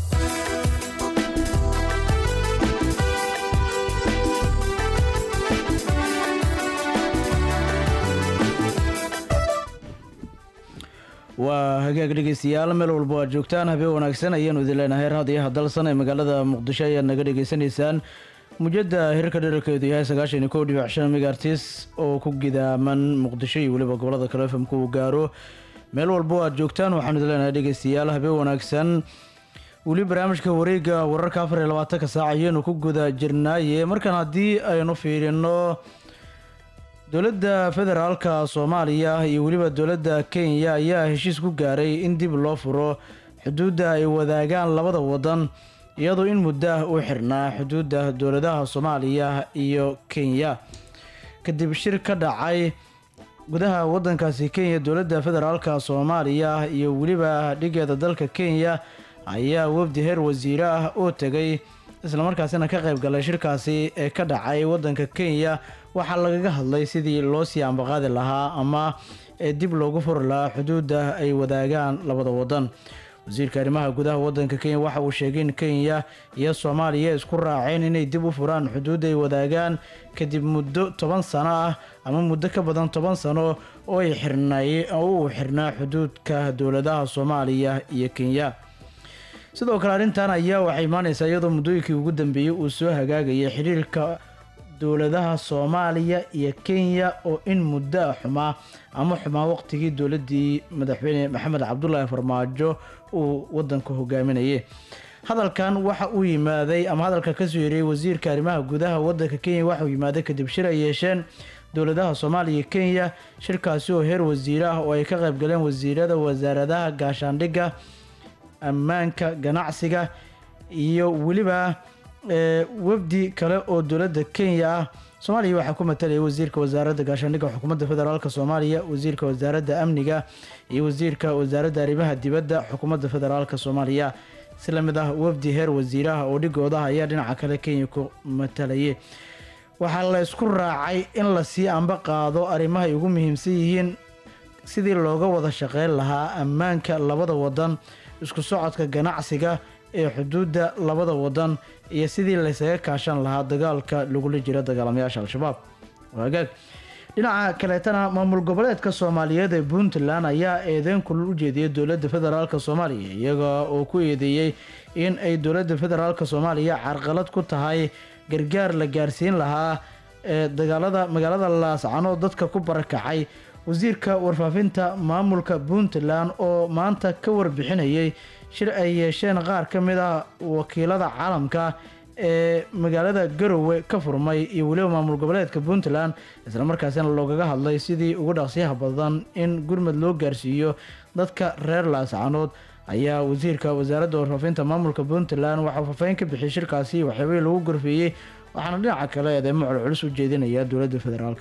waa hagaag dhegeystayaal meel walba aad joogtaan habeen wanaagsan ayaanu idin leenahay raadiyaha dalsan ee magaalada muqdisho ayaad naga dhegeysanaysaan mujada hirka dherarkeedu yahay sagaashan iyo kow dhibic shan megaartis oo ku gidaaman muqdisho iyo weliba gobolada kale fmku uu gaaro meel walba aad joogtaan waxaanu idin leenahay dhegeystayaal habeen wanaagsan weli barnaamijka wareega wararka afar iyo labaatanka saac ayaanu ku guda jirnaaye markaan haddii aynu fiirino dowladda federaalka soomaaliya iyo weliba dowladda kenya ayaa heshiis ku gaaray in dib loo furo xuduudda ay wadaagaan labada wadan iyadoo in muddo ah uu xirnaa xuduudda dowladaha soomaaliya iyo kenya kadib shir ka dhacay gudaha wadankaasi kenya dowladda federaalka soomaaliya iyo weliba dhigeeda dalka kenya ayaa wafdi heer wasiire ah oo tegay islamarkaasina ka qayb galay shirkaasi ee ka dhacay wadanka kenya waxaa lagaga hadlay sidii loo sii ambaqaadi lahaa ama ee dib loogu furi lahaa xuduudda ay wadaagaan labada wadan wasiirka arrimaha gudaha wadanka kenya waxa uu sheegay in kenya iyo soomaaliya isku raaceen inay dib u furaan xuduudda ay wadaagaan kadib muddo toban sano ah ama muddo ka badan toban sano oo ay xirnay oo uu xirnaa xuduudka dowladaha soomaaliya iyo kenya sidoo kale arrintan ayaa waxay imaaneysaa iyadoo muddooyinkii ugu dambeeyey uu soo hagaagayay xiriirka dowladaha soomaaliya iyo kenya oo in muddo ah xumaa ama xumaa waqtigii dowladii madaxweyne maxamed cabdulaahi farmaajo uu wadanka hogaaminayay hadalkan waxa uu yimaaday ama hadalka kasoo yeeriyey wasiirka arrimaha gudaha wadanka kenya waxa uu yimaaday kadib shir ay yeesheen dowladaha soomaaliya iyo kenya shirkaasi oo heer wasiire ah oo ay ka qayb galeen wasiirada wasaaradaha gaashaandhigga ammaanka ganacsiga iyo weliba ee, wafdi kale oo dowladda kenya ah soomaaliya waxaa ku matalaya wasiirka wasaaradda gaashaandhigga xukuumadda federaalk soomaaliya wasiirka wasaaradda amniga iyo wasiirka wasaaradda arrimaha dibadda xukuumadda federaalk soomaaliya si lamid ah wafdi heer wasiiraha oo dhigooda ayaa dhinaca kale kenya ku matalayay waxaa la isku raacay in lasii amba qaado arrimaha ay ugu muhiimsan yihiin sidii looga wada shaqeyn lahaa ammaanka labada wadan isku socodka ganacsiga ee xuduudda labada wadan iyo sidii laysaga kaashan lahaa dagaalka lagula jiro dagaalamayaasha al-shabaab waagaag dhinaca kaleetana maamul goboleedka soomaaliyeed ee puntland ayaa eedeyn kulul u jeediyay dowladda federaalk soomaaliya iyaga oo ku eedeeyey in ay dowladda federaalk soomaaliya carqalad ku tahay gargaar la gaarsiin lahaa ee dagaalada magaalada laascanood dadka ku barakacay wasiirka warfaafinta maamulka puntland oo maanta ka warbixinayay shir ay yeesheen qaar ka mid ah wakiilada caalamka ee magaalada garowe ka furmay iyo weliba maamul goboleedka puntland islamarkaasina loogaga hadlay sidii ugu dhaqsiyaha badan in gurmad loo gaarsiiyo dadka reer laascanood ayaa wasiirka wasaaradda warfaafinta maamulka puntland waxauu faafeyn ka bixiyay shirkaasi waxyaabihii lagu gorfeeyey waxaana dhinaca kale eedeemo culculus u jeedinaya dowladda federaalk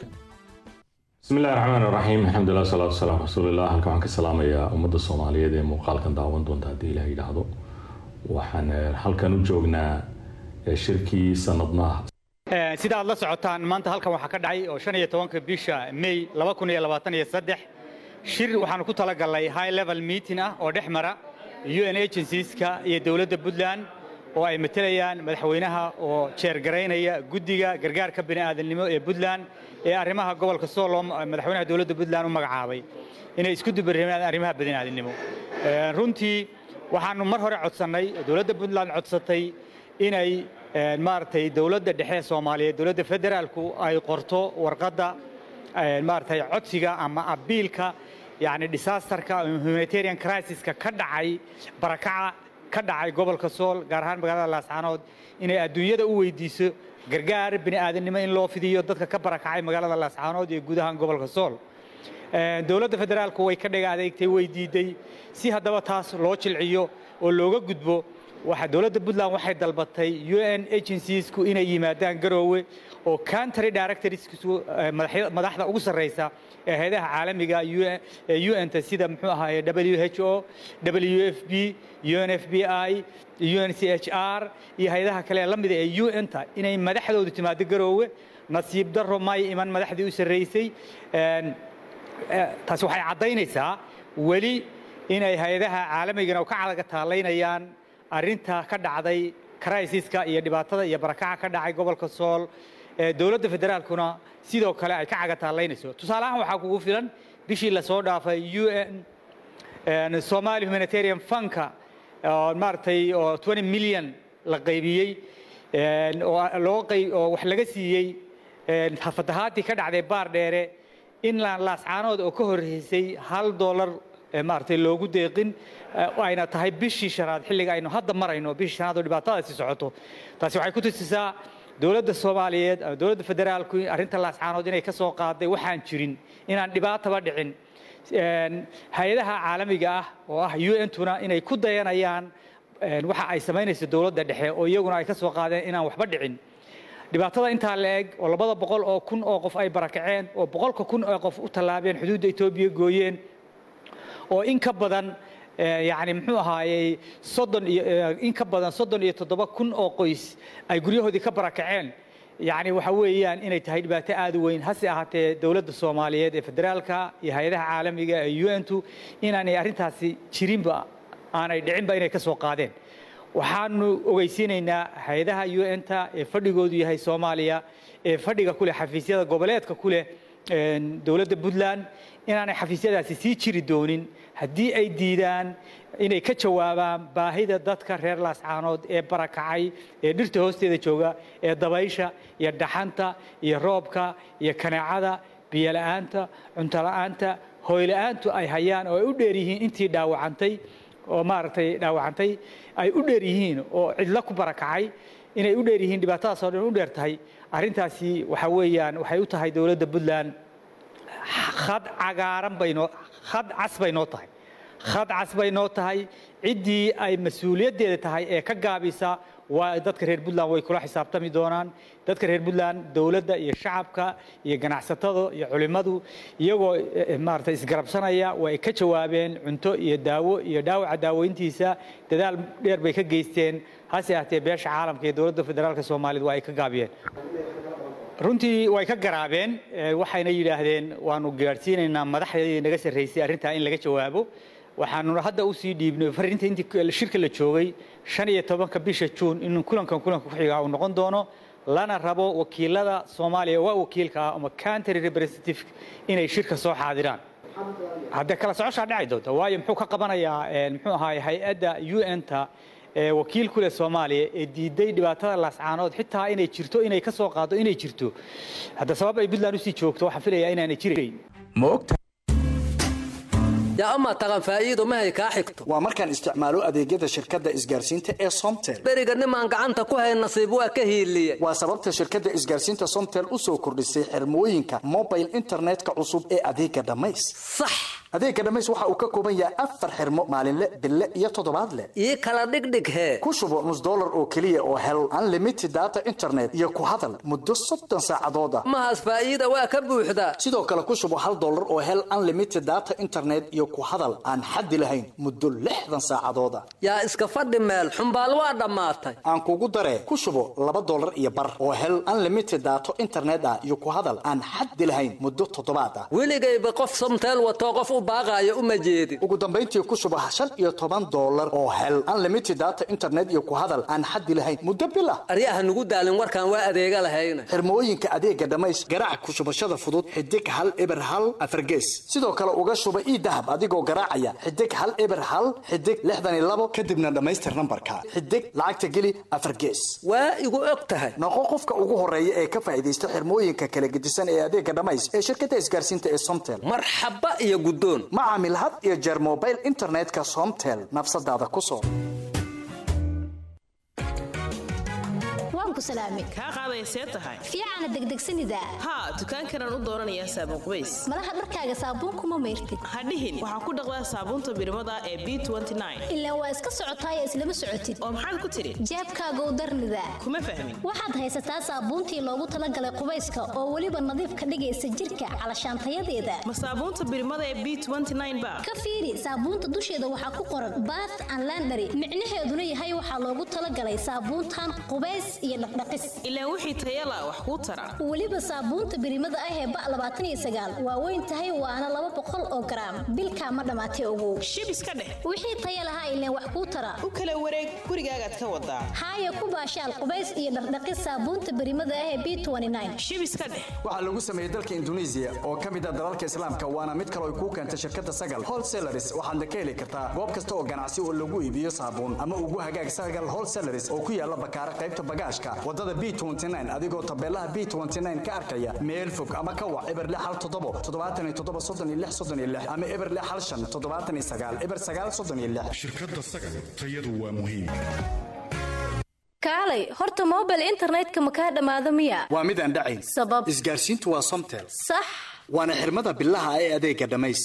bismi illahi raxmaan raxiim alxamdulilah salaatu wasalaam rasuulillah halkan waxaan ka salaamayaa ummadda soomaaliyeed ee muuqaalkan daawan doonta haddii ilaah yidhaahdo waxaan eh, halkan u joognaa eh, shirkii sanadnaha sida aad la socotaan maanta halkan waxaa ka dhacay oo shan iyo tobanka bisha may laba kun iyo labaatan iyo saddex shir waxaanu ku talagalnay high level meeting ah oo dhex mara un agencieska iyo dowladda puntland oo ay matelayaan madaxweynaha oo jeergaraynaya guddiga gargaarka bini'aadanimo ee puntland ee arrimaha gobolka sool oo madaxweynaha dowladda puntland u magacaabay inay isku dubarreemaan arrimaha bini'aadanimo Eh, runtii waxaanu mar hore codsannay dowladda puntland codsatay inay eh, maaragtay dowladda dhexe ee soomaaliyeed dowladda federaalku ay qorto warqadda eh, maaragtay codsiga ama abiilka yacni disasterka humanitarian crisiska ka dhacay barakaca ka dhacay gobolka sool gaar ahaan magaalada laascaanood inay adduunyada u weydiiso gargaar bini'aadanimo in loo fidiyo dadka ka barakacay magaalada laascaanood iyo guud ahaan gobolka sool Eh, dowladda federaalku way ka dhiga adeegtay way diiday si haddaba taas loo jilciyo oo looga gudbo waxa dowladda puntland waxay dalbatay u n agenciesku inay yimaadaan garoowe oo country directorsku madaxda ugu sarreysa ee hayadaha caalamiga u n-ta sida muxuu ahaaye w h o w f b un f b i un c h r iyo hay-adaha kale ee la mida ee u n-ta inay madaxdoodu timaado garoowe nasiib daro may iman madaxdii u sarreysay taasi waxay caddaynaysaa weli inay hay-adaha caalamigana ka calaga taalaynayaan arrinta ka dhacday crisiska iyo dhibaatada iyo barakaca ka dhacay gobolka sool dowladda federaalkuna sidoo kale ay ka caga taalaynayso tusaale ahaan waxaa kugu filan bishii lasoo dhaafay u n somali humanitarian funka maaragtay oo 20 milyan la qaybiyey oo wax laga siiyey fatahaadii ka dhacday baar dheere in laascaanood oo ka horreysay hal dollar maaragtay loogu deeqin ayna tahay bishii shanaad xilliga aynu hadda marayno bishii shanaad oo dhibaatadaasi socoto taasi waxay ku tusisaa dowladda soomaaliyeed ama dowladda federaalku arrinta laascaanood inay ka soo qaaday waxaan jirin inaan dhibaataba dhicin hay-adaha caalamiga ah oo ah u n tuna inay ku dayanayaan waxa ay samaynayso dowladda dhexe oo iyaguna ay ka soo qaadeen inaan waxba dhicin dhibaatada intaa la eg oo labada boqol oo kun oo qof ay barakaceen oo boqolka kun oo qof u tallaabeen xuduudda etoobiya gooyeen oo in ka badan yani muxuu ahaayey soddon iyo in ka badan soddon iyo toddoba kun oo qoys ay guryahoodii ka barakaceen yani waxa weeyaan inay tahay dhibaato aad u weyn hase ahaatee dowladda soomaaliyeed ee federaalka iyo hay-adaha caalamiga ee u n tu inaanay arrintaasi jirinba aanay dhicinba inay ka soo qaadeen waxaanu ogeysiinaynaa hay-adaha u n ta ee fadhigoodu yahay soomaaliya ee fadhiga ku leh xafiisyada goboleedka ku leh dowladda puntland inaanay xafiisyadaasi sii jiri doonin haddii ay diidaan inay ka jawaabaan baahida dadka reer laascaanood ee barakacay ee dhirta hoosteeda jooga ee dabaysha iyo dhaxanta iyo roobka iyo kaneecada biyola'aanta cuntola'aanta hooyla'aantu ay hayaan oo ay u dheer yihiin intii dhaawacantay oo maaragtay dhaawacantay ay u dheer yihiin oo cidlo ku barakacay inay u dheer yihiin dhibaatadaas oo dhan u dheer tahay arrintaasi waxa weeyaan waxay u tahay dowladda puntland khad cagaaran baynoo khad cas bay noo tahay khad cas bay noo tahay ciddii ay mas-uuliyaddeeda tahay ee ka gaabisa waa dadka reer puntland way kula xisaabtami doonaan dadka reer puntland dowladda iyo shacabka iyo ganacsatada iyo culimmadu iyagoo maaragtay isgarabsanaya way ka jawaabeen cunto iyo daawo iyo dhaawaca daaweyntiisa dadaal dheer bay ka geysteen hase ahatee beesha caalamka iyo dowladda federaalka soomaaliyed waa ay ka gaabiyeen runtii way ka garaabeen waxayna yidhaahdeen waanu gaadhsiinaynaa madaxdii naga sarraysay arrintaa in laga jawaabo waxaanu hadda usii dhiibnay farinta intii shirka la joogay shan iyo tobanka bisha juun in kulankan kulanka ku xigaa uu noqon doono lana rabo wakiilada soomaaliya waa wakiilka ah ama country representative inay shirka soo xaadiraan haddee kala socoshaa dhacay doonta waayo muxuu ka qabanayaa muxuu ahaay hay-adda u n ta wakiil ku leh soomaaliya ee diiday dhibaatada laascaanood xitaa inay jirto inay ka soo qaado inay jirto hadda sabab ay puntland usii joogto waxaan filayaa inaanay jirayn yaa amaa taqan faa'iido mahay kaa xigto waa markaan isticmaalo adeegyada shirkadda isgaarsiinta ee somtel beriga nimaan gacanta ku hay nasiib waa ka hiiliye waa sababta shirkadda isgaarsiinta somtel u soo kordhisay xirmooyinka mobile internetka cusub ee adeega dhammays sax adeega dhammays waxa uu ka kooban yahay afar xirmo maalinle bille iyo toddobaadle ii kala dhigdhig hee ku shubo nus dollar oo keliya oo hel unlimited data internet iyo ku hadal muddo soddon saacadood ah mahaas faa'iida waa ka buuxdaa sidoo kale ku shubo hal dollar oo hel unlimited data internet iyo ku hadal aan xaddi lahayn muddo lixdan saacadood ah yaa iska fadhi meel xumbaal waa dhammaatay aan kugu daree ku shubo laba dollar iyo bar oo hel unlimited daato internet ah iyo ku hadal aan xaddi lahayn muddo toddobaad ah weligayba qof somteel watoo qof u baaqaayo uma jeedin ugu dambayntii ku shubo shan iyo toban dollar oo hel unlimited data internet iyo ku hadal aan xaddi lahayn muddo bil ah aryaha nugu daalin warkaan waa adeega lahayna xirmooyinka adeega dhammays garaac ku shubashada fudud xidig hal eber hal afargees sidoo kale uga shuba ii dahab adigoo garaacaya xidig hal eber hal xidig lixdan iyo labo kadibna dhammaystir nambarka xidig lacagta geli afargees waa igu og tahay noqo qofka ugu horeeya ee ka faa'iidaysta xirmooyinka kala gedisan ee adeega dhammays ee shirkadda isgaarsiinta ee somtel marxaba iyo guddoon ma caamil had iyo jeer mobile internetka somtel nafsadaada ku soo waan ku salaamay kaa qaadaya see tahay fiicana degdegsanida haa dukaankanaan u dooranayaa saabuun qubays malaha dharkaaga saabuunkuma mayrtid hadhihin waxaa ku dhaqdaa saabuunta birimada ee b ilaa waa iska socotaay islama socotid oo maxaad ku tidhi jeebkaagow darnida kuma fahmin waxaad haysataa saabuuntii loogu talagalay qubayska oo weliba nadiif ka dhigaysa jirka calashaantayadeeda ma saabuunta birimada ee b ba ka fiiri saabuunta dusheeda waxaa ku qoran bath and landary micnaheeduna yahay waxaa loogu talagalay saabuuntan qubays iyo dhaqdhaqis ilaa wixii tayala wax kuu tara weliba saabuunta birimada ah ee ba labaatan iyo sagaal waa weyn tahay waana laba boqol oo garaam bilkaa ma dhammaatay ogow shib iska dheh wixii taya lahaa ileen wax kuu tara u kala wareeg gurigaagaad ka wadaa haaya ku baashaal qubays iyo dhaqdhaqis saabuunta birimada ah ee b shib iska dheh waxaa lagu sameeyey dalka induneisiya oo ka mid ah dalalka islaamka waana mid kale ay kuu keentay shirkadda sagal wholesalaris waxaadna ka heli kartaa goob kasta oo ganacsi oo lagu iibiyo saabuun ama ugu hagaag sagal wholesalaris oo ku yaala bakaara qaybta bagaashka wadada b adigoo tabeelaha b ka arkaya meel fog ama ka wac eber hal toddobo toddobaatan iyo toddoba soddon iyo lix soddon iyo lix ama eber hal shan toddobaatan iyo sagaal eber sagaal soddon iyo lix shirkadda sagal tayadu waa muhiim kaalay horta mobile internetka ma kaa dhammaado miya waa midaan dhacayn sabab isgaarsiintu waa somtel sax waana xirmada bilaha ee adeega dhammays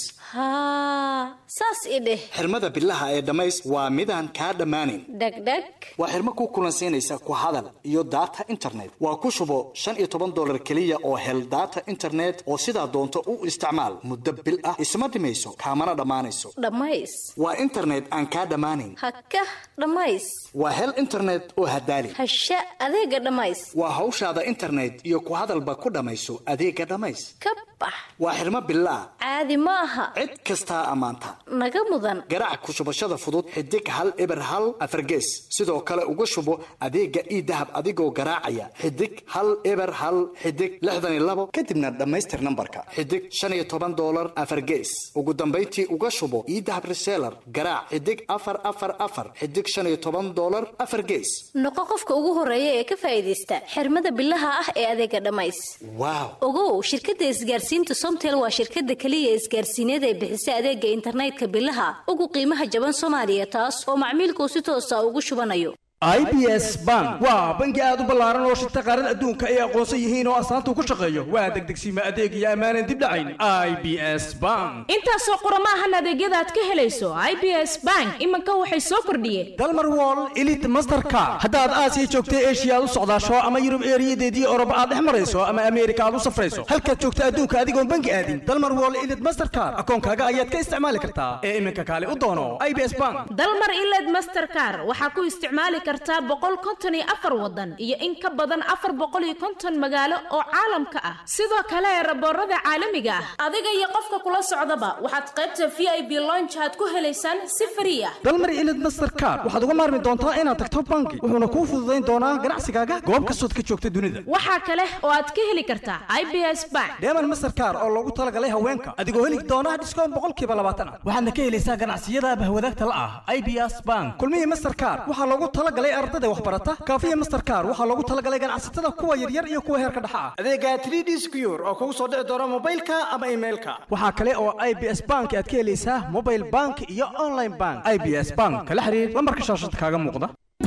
haa saas i dheh xirmada bilaha ee dhammays waa midaan kaa dhammaanin dhegdheg waa xirmo ku kulansiinaysa ku hadal iyo daata internet waa ku shubo shan iyo toban dolar keliya oo hel daata internet oo sidaa doonto u isticmaal muddo bil ah isma dhimayso kaamana dhammaanayso dhammays waa internet aan kaa dhammaanin hakah dhammays waa hel internet oo hadaali hasha adeega dhammays waa hawshaada internet iyo ku hadalba ku dhammayso adeega dhammays ka bax waa xirmo bilaa caadi ma aha cid kastaa ammaanta naga mudan garaac ku shubashada fudud xidig hal eber hal afargees sidoo kale uga shubo adeega ii dahab adigoo garaacaya xidig hal eber hal xidig lixdan iyo labo kadibna dhammaystir nambarka xidig shan iyo toban dolar afargees ugu dambayntii uga shubo ii dahab reseller garaac xidig afar afar afar xidig shan iyo toban dolar afar gees noqo qofka ugu horeeya ee ka faa'iidaysta xirmada bilaha ah ee adeega dhammays waaw ogow shirkadda isgaarsiinta somtel waa shirkadda keliya isgaarsiineed ee bixisa adeega internetka bilaha ugu qiimaha jaban soomaaliya taas oo macmiilkuu si toosa ugu shubanayo i b s bank waa bangi aad u ballaaran oo shirta qaarada adduunka ay aqoonsan yihiin oo astaanta ku shaqeeyo waa degdegsiima adeeg iyo ammaanan dib dhacayn i b s bank intaasoo qurama ahan adeegyada aad ka helayso i b s bank iminka waxay soo kordhiyeen dalmar wall elit masterka haddaad aasiya joogta eshiya aad u socdaasho ama yurub eeriyadeedii oroba aad dhex marayso ama ameerika aad u safrayso halkaad joogta adduunka adigoon bangi aadin dalmar wall elit masterkar akoonkaaga ayaad ka isticmaali kartaa ee iminka kaale u doono i b s bank dalmar iled masterkar waxaa ku isticmaali kartaa boqol konton iyo afar wadan iyo in ka badan afar boqol iyo konton magaalo oo caalamka ah sidoo kale raboorada caalamiga ah adiga iyo qofka kula socdaba waxaad qaybta v i b lonjaad ku helaysaan si frii ah dalmar ilid masterkar waxaad uga maarmi doontaa inaad tagto bangi wuxuuna kuu fududayn doonaa ganacsigaaga goob kastood ka joogta dunida waxaa kale oo aad ka heli kartaa i b s bank deeman masterkar oo loogu talagalay haweenka adigoo heli doona dhiskoon boqolkiiba labaatan ah waxaadna ka helaysaa ganacsiyada bahwadaagta la ah i b s bank kulmihii masterkar waxaa loogu talagalay ardada waxbarata kaafiya masterkar waxaa loogu talagalay ganacsatada kuwa yaryar iyo kuwa heerka dhexa ah adeega 3d secure oo kugu soo dhici doona mobilka ama emailka waxaa kale oo i b s bank aad ka helaysaa mobile bank iyo online bank i b s bank kala xiriir lambarka shaashada kaaga muuqda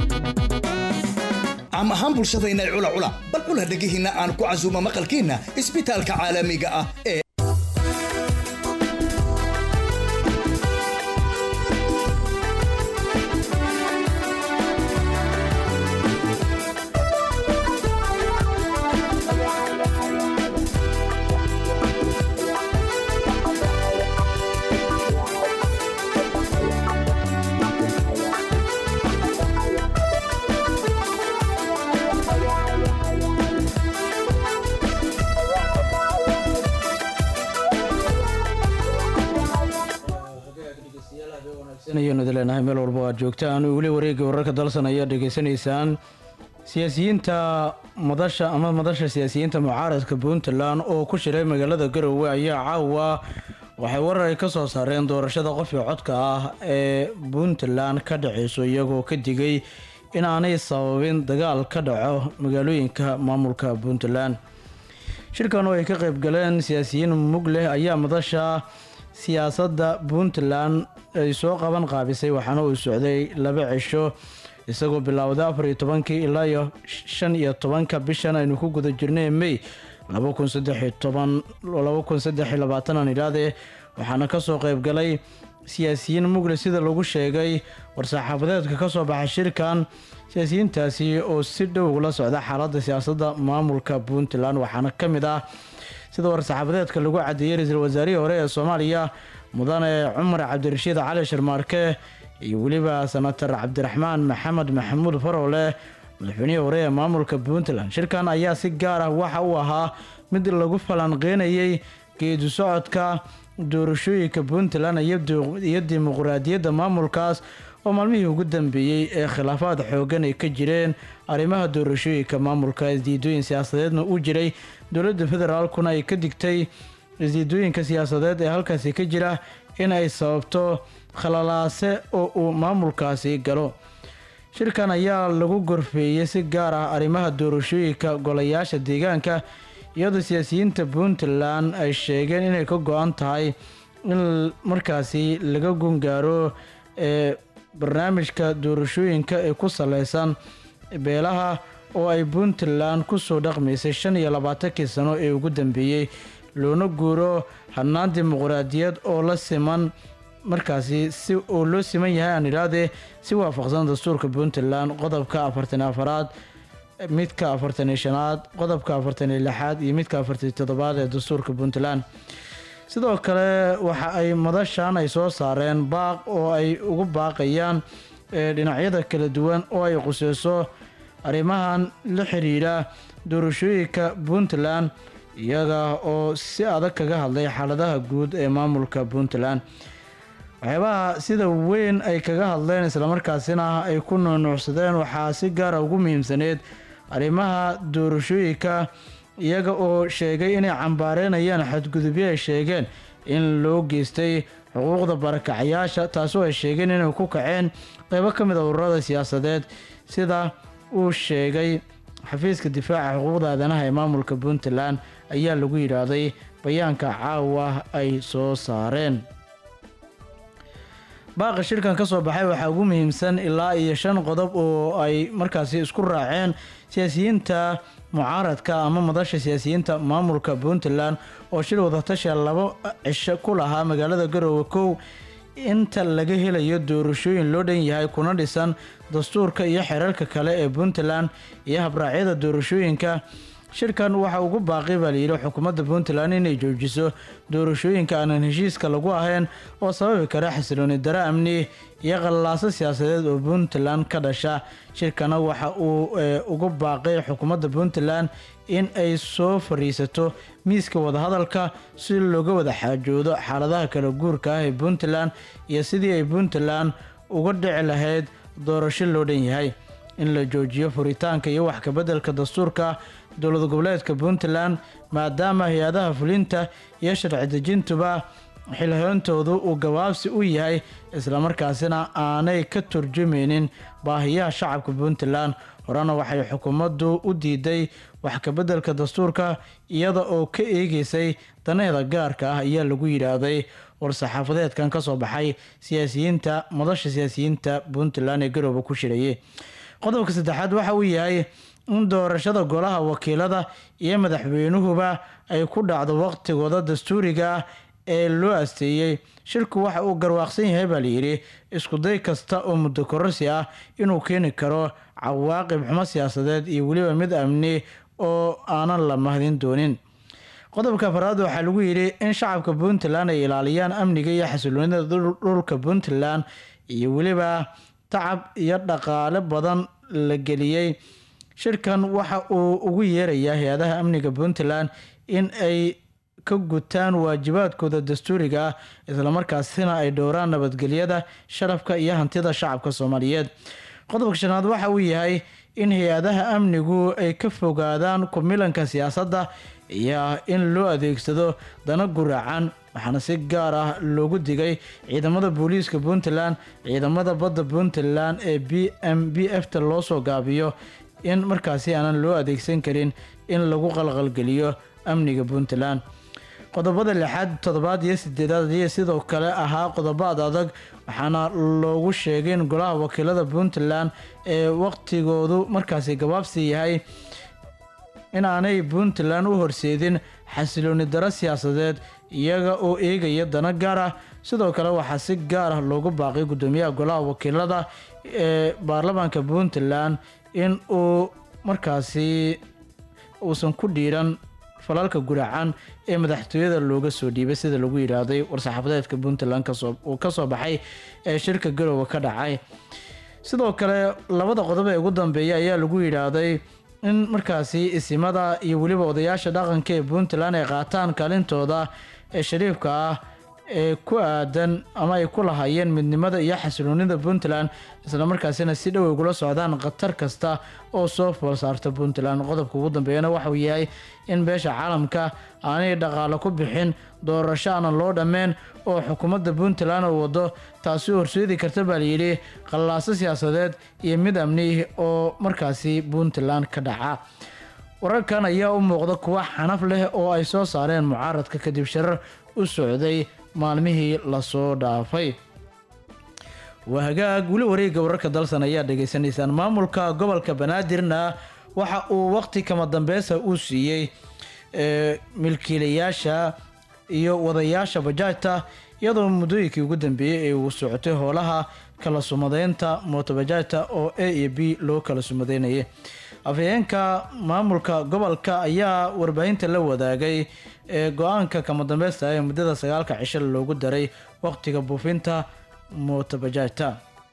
caam ahaan bulshadayna cula cula bal cula dhegihiinna aan ku casuumo maqalkiinna isbitaalka caalamiga ah ee ayanu leenahay meel walba aad joogtaan weli wareegga wararka dalsan ayaa dhegaysanaysaan siyaasiyiinta madasha ama madasha siyaasiyiinta mucaaradka puntland oo ku shiray magaalada garowe ayaa caawa waxay warar ay ka soo saareen doorashada qofka codka ah ee puntland ka dhaceyso iyagoo ka digay in aanay sababin dagaal ka dhaco magaalooyinka maamulka puntland shirkan oo ay ka qayb galeen siyaasiyiin mug leh ayaa madasha siyaasadda puntland ay soo qaban qaabisay waxaana uu socday laba cisho isagoo bilowday afar iyo tobankii ilaa iyo shan iyo tobanka bishan aynu ku guda jirnay may laba kun saddex iyo toban laba kun saddex iyo labaatan aan idhaahdee waxaana kasoo qeybgalay siyaasiyiin mugle sida lagu sheegay war-saxaafadeedka kasoo baxay shirkan siyaasiyiintaasi oo si dhow ula socda xaaladda siyaasadda maamulka puntland waxaana ka mid ah sida war-saxaafadeedka lagu cadeeyey ra-iisul wasaarihii hore ee soomaaliya mudane cumar cabdirashiid cali sharmaarke iyo weliba senator cabdiraxmaan maxamed maxamuud farowle madaxweynihii hore ee maamulka puntland shirkan ayaa si gaar ah waxa uu ahaa mid lagu falanqeynayay geedu socodka doorashooyinka puntland iyo dimuqraadiyadda maamulkaas oo maalmihii ugu dambeeyey ee khilaafaad xoogan ay ka jireen arrimaha doorashooyinka maamulka isdiidooyin siyaasadeedna uu jiray dowladda federaalkuna ay ka digtay isdiidooyinka siyaasadeed ee halkaasi ka jira in ay sababto khalalaase oo uu maamulkaasi galo shirkan ayaa lagu gorfeeyey si gaar ah arrimaha doorashooyinka golayaasha deegaanka iyadoo siyaasiyiinta puntland ay sheegeen inay ka go-an tahay in markaasi laga gungaaro ee barnaamijka doorashooyinka ee ku saleysan beelaha oo ay puntland kusoo dhaqmaysay shan iyo labaatankii sano ee ugu dambeeyey loona guuro hannaan dimuqraadiyad oo la siman markaasi si oo loo siman yahay aan idhaahdee si waafaqsan dastuurka puntland qodobka afartan afaraad midka afartan iyo shanaad qodobka afartan iyo lixaad iyo midka afartan iyo toddobaad ee dastuurka puntland sidoo kale waxa ay madashan ay soo saareen baaq oo ay ugu baaqayaan dhinacyada kala duwan oo ay quseyso arrimahan la xiriira doorashooyinka puntland iyaga oo si adag kaga hadlay xaaladaha guud ee maamulka puntland waxyaabaha sida weyn ay kaga hadleen islamarkaasina ay ku nuunuucsadeen waxaa si gaara ugu muhiimsaneyd arrimaha doorashooyinka iyaga oo sheegay inay cambaareynayaan xadgudubyo ay sheegeen in loo geystay xuquuqda barakacyaasha taasoo ay sheegeen inay ku kaceen qeybo ka mid a ururada siyaasadeed sida uu sheegay xafiiska difaaca xuquuqda aadanaha ee maamulka puntland ayaa lagu yidhaahday bayaanka caawa ay soo saareen baaqa shirkan ka soo baxay waxaa ugu muhiimsan ilaa iyo shan qodob oo ay markaasi isku raaceen siyaasiyiinta mucaaradka ama madasha siyaasiyiinta maamulka puntland oo shir wadatasha labo cisho ku lahaa magaalada garoowe kow inta laga helayo doorashooyin loo dhan yahay kuna dhisan dastuurka iyo xeerarka kale ee puntland iyo habraacyada doorashooyinka shirkan waxa ugu baaqi baa layidhi xukuumadda puntland inay joojiso doorashooyinka aanan heshiiska lagu ahayn oo sababi kara xasilooni daro amni iyo qallalaaso siyaasadeed oo puntland ka dhasha shirkana waxa uu ugu baaqay xukuumadda puntland in ay soo fariisato miiska wadahadalka si looga wada xaajoodo xaaladaha kala guurka ah ee puntland iyo sidii ay puntland uga dhici lahayd doorasho loo dhan yahay in la joojiyo furitaanka iyo wax kabeddelka dastuurka dowlad goboleedka puntland maadaama hay-adaha fulinta iyo sharci dejintuba xilhoontoodu uu gabaabsi u yahay islamarkaasina aanay ka turjumaynin baahiyaha shacabka puntland horena waxay xukuumaddu u diiday wax kabeddelka dastuurka iyada oo ka eegeysay danaheeda gaarka ah ayaa lagu yidhaahday war-saxaafadeedkan ka soo baxay siyaasiyiinta madasha siyaasiyiinta puntland ee garooba ku shirayay qodobka saddexaad waxa uu yahay in doorashada golaha wakiilada iyo madaxweynuhuba ay ku dhacdo waqtigooda dastuuriga ah ee loo asteeyey shirku waxa uu garwaaqsan yahay baa layidhi iskuday kasta oo muddo kororsi ah inuu keeni karo cawaaqib xumo siyaasadeed iyo weliba mid amni oo aanan la mahdin doonin qodobka afaraad waxaa lagu yidhi in shacabka puntland ay ilaaliyaan amniga iyo xasiloonida dhulka puntland iyo weliba tacab iyo dhaqaale badan la geliyey shirkan waxa uu ugu yeerayaa hay-adaha amniga puntland in ay ka gutaan waajibaadkooda dastuuriga ah islamarkaasina ay dhowraan nabadgelyada sharafka iyo hantida shacabka soomaaliyeed qodobka shanaad waxa uu yahay in hay-adaha amnigu ay ka fogaadaan kumilanka siyaasadda iyo in loo adeegsado dana guraacan waxaana si gaar ah loogu digay ciidamada booliiska puntland ciidamada badda puntland ee b m b f ta loo soo gaabiyo in markaasi aanan loo adeegsan karin in lagu qalqalgeliyo amniga puntland qodobada lixaad toddobaad iyo sideedaad iyo sidoo kale ahaa qodobaad adag waxaana loogu sheegay in golaha wakiilada puntland ee waqtigoodu markaasi gabaabsi yahay in aanay puntland u horseedin xasilooni daro siyaasadeed iyaga oo eegaya dana gaar ah sidoo kale waxaa si gaar ah loogu baaqay gudoomiyaha golaha wakiilada ee baarlamaanka puntland in uu markaasi uusan ku dhiiran falalka guracan ee madaxtooyada looga soo dhiibay sida lagu yidhaahday war-saxaafadeedka puntland kasoo uu kasoo baxay ee shirka garoowe ka dhacay sidoo kale labada qodob ee ugu dambeeya ayaa lagu yidhaahday in markaasi isimada iyo weliba odayaasha dhaqanka ee puntland ay qaataan kaalintooda ee shariifka ah ee ku aadan ama ay ku lahaayeen midnimada iyo xasiloonida puntland islamarkaasina si dhow ugula socdaan khatar kasta oo soo fool saarta puntland qodobka ugu dambeeyana waxauu yahay in beesha caalamka aanay dhaqaalo ku bixin doorasho aanan loo dhammeen oo xukuumadda puntland oo wado taasi horseedi karta baa layidhi qallaaso siyaasadeed iyo mid amni oo markaasi puntland ka dhaca wararkan ayaa u muuqda kuwa xanaf leh oo ay soo saareen mucaaradka kadib shirar u socday maalmihii lasoo dhaafay waa hagaag weli wareegga wararka dalsan ayaa dhegaysanaysaan maamulka gobolka banaadirna waxa uu waqti kama dambeysa uu siiyey milkiilayaasha iyo wadayaasha bajaajta iyadoo muddooyinkii ugu dambeeyey ee uu socotay howlaha kala sumadeynta mootobajaajta oo a iyo b loo kala sumadeynayay afhayeenka maamulka gobolka ayaa warbaahinta la wadaagay ee go-aanka kama dambeysta ee muddada sagaalka cisho loogu daray waqtiga buufinta mootobajaajta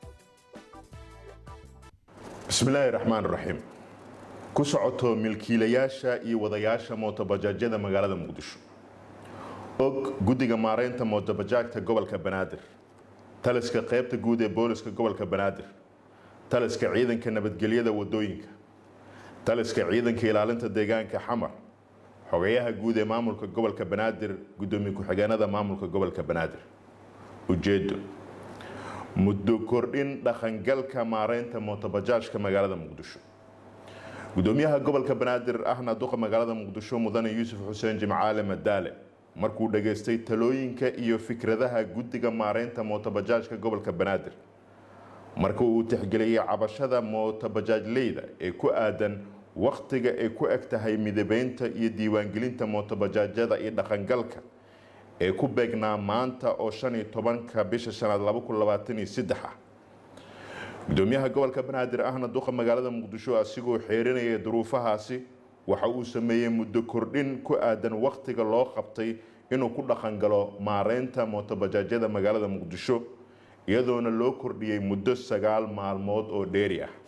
bismillaahi raxmaan raxiim ku socoto milkiilayaasha iyo wadayaasha mootobajaajyada magaalada muqdisho og guddiga maareynta mootobajaajta gobolka banaadir taliska qaybta guud ee booliska gobolka banaadir taliska ciidanka nabadgelyada wadooyinka taliska ciidanka ilaalinta deegaanka xamar xogayaha guud ee maamulka gobolka banaadir gudoomiye ku-xigeenada maamulka gobolka banaadir ujeedo muddo kordhin dhaqangalka maareynta mootobajaajka magaalada muqdisho gudoomiyaha gobolka banaadir ahna duqa magaalada muqdisho mudane yuusuf xuseen jimcaale madaale markuu dhageystay talooyinka iyo fikradaha guddiga maareynta mootobajaajka gobolka banaadir marka uu tixgeliyay cabashada mootobajaajleyda ee ku aadan wakhtiga ay ku eg tahay midabeynta iyo diiwaangelinta mootobajaajyada iyo dhaqangalka ee ku beegnaa maanta oo shan iyo tobanka bisha shanaad laba kun labaatan iyo saddex ah gudoomiyaha gobolka banaadir ahna duqa magaalada muqdisho asigoo xeerinaya duruufahaasi waxa uu sameeyey muddo kordhin ku aadan wakhtiga loo qabtay inuu ku dhaqangalo maareynta mootobajaajyada magaalada muqdisho iyadoona loo kordhiyey muddo sagaal maalmood oo dheeri ah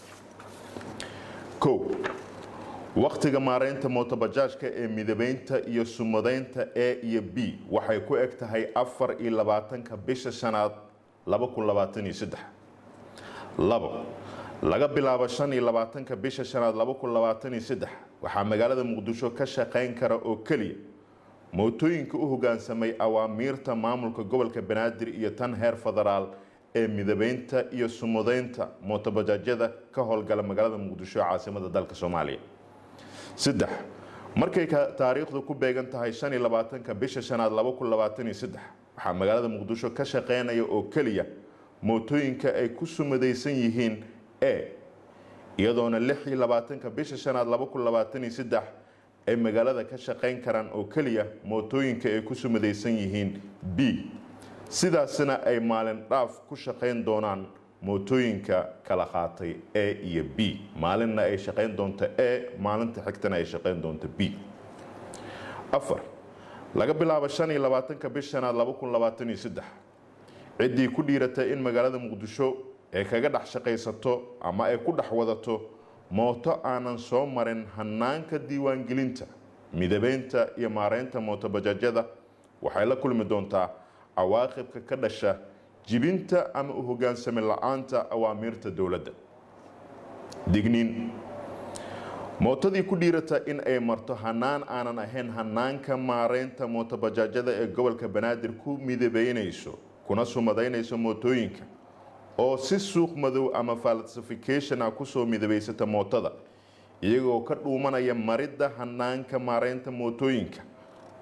kow wakhtiga maareynta mootobajaajka ee midabeynta iyo sumadeynta a iyo b waxay ku eg tahay afar iyo labaatanka bisha shanaad laba kun labaatan iyo saddex labo laga bilaabo shan iyo labaatanka bisha shanaad laba kun labaatan iyo saddex waxaa magaalada muqdisho ka shaqayn kara oo keliya mootooyinka u hogaansamay awaamiirta maamulka gobolka banaadir iyo tan heer federaal ee midabeynta iyo sumadeynta mootobajaajyada ka howlgala magaalada muqdisho ee caasimada dalka soomaaliya saddex markay taariikhdu ku beegan tahay shan iyo labaatanka bisha shanaad laba kun labaatan iyo saddex waxaa magaalada muqdisho ka shaqeynaya oo keliya mootooyinka ay ku sumadaysan yihiin e iyadoona lix iyo labaatanka bisha shanaad laba kun labaatan iyo saddex ay magaalada ka shaqayn karaan oo keliya mootooyinka ay ku sumadaysan yihiin b sidaasina ay maalin dhaaf ku shaqayn doonaan mootooyinka kala qaatay a iyo b maalinna ay shaqayn doonto e maalinta xigtana ay shaqayn doonto b afar laga bilaabo shan iyo labaatanka bish shanaad laba kun labaatan iyo saddex ciddii ku dhiiratay in magaalada muqdisho ay kaga dhex shaqaysato ama ay ku dhex wadato mooto aanan soo marin hanaanka diiwaangelinta midabeynta iyo maareynta mootobajaajyada waxay la kulmi doontaa cawaaqibka ka dhasha jibinta ama u hogaansami la-aanta awaamiirta dowladda digniin mootadii ku dhiirata in ay marto hanaan aanan ahayn hanaanka maareynta mootobajaajyada ee gobolka banaadir ku midabeynayso kuna sumadaynayso mootooyinka oo si suuq madow ama falsification ah kusoo midabaysata mootada iyagoo ka dhuumanaya maridda hanaanka maareynta mootooyinka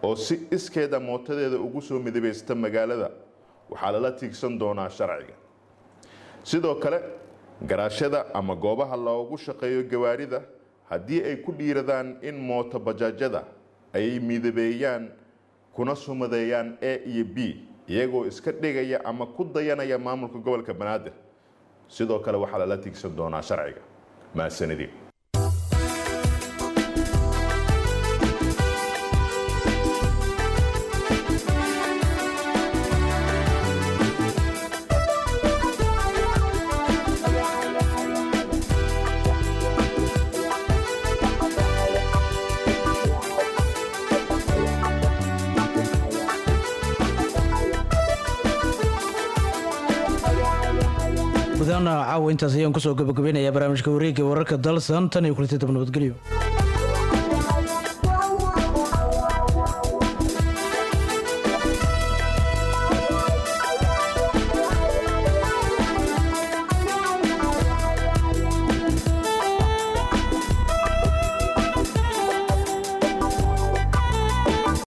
oo si iskeeda mootadeeda ugu soo midabaysta magaalada waxaa lala tiigsan doonaa sharciga sidoo kale garaashada ama goobaha loogu shaqeeyo gawaarida haddii ay ku dhiiradaan in mooto bajaajada ay midabeeyaan kuna sumadeeyaan a iyo b iyagoo iska dhigaya ama ku dayanaya maamulka gobolka banaadir sidoo kale waxaa lala tiigsan doonaa sharciga mahadsanidii gudaana caawa intaas ayaan kusoo gabagabaynayaa barnaamijka wareegga wararka dalsan tan iyo kulanti dab nabadgelyo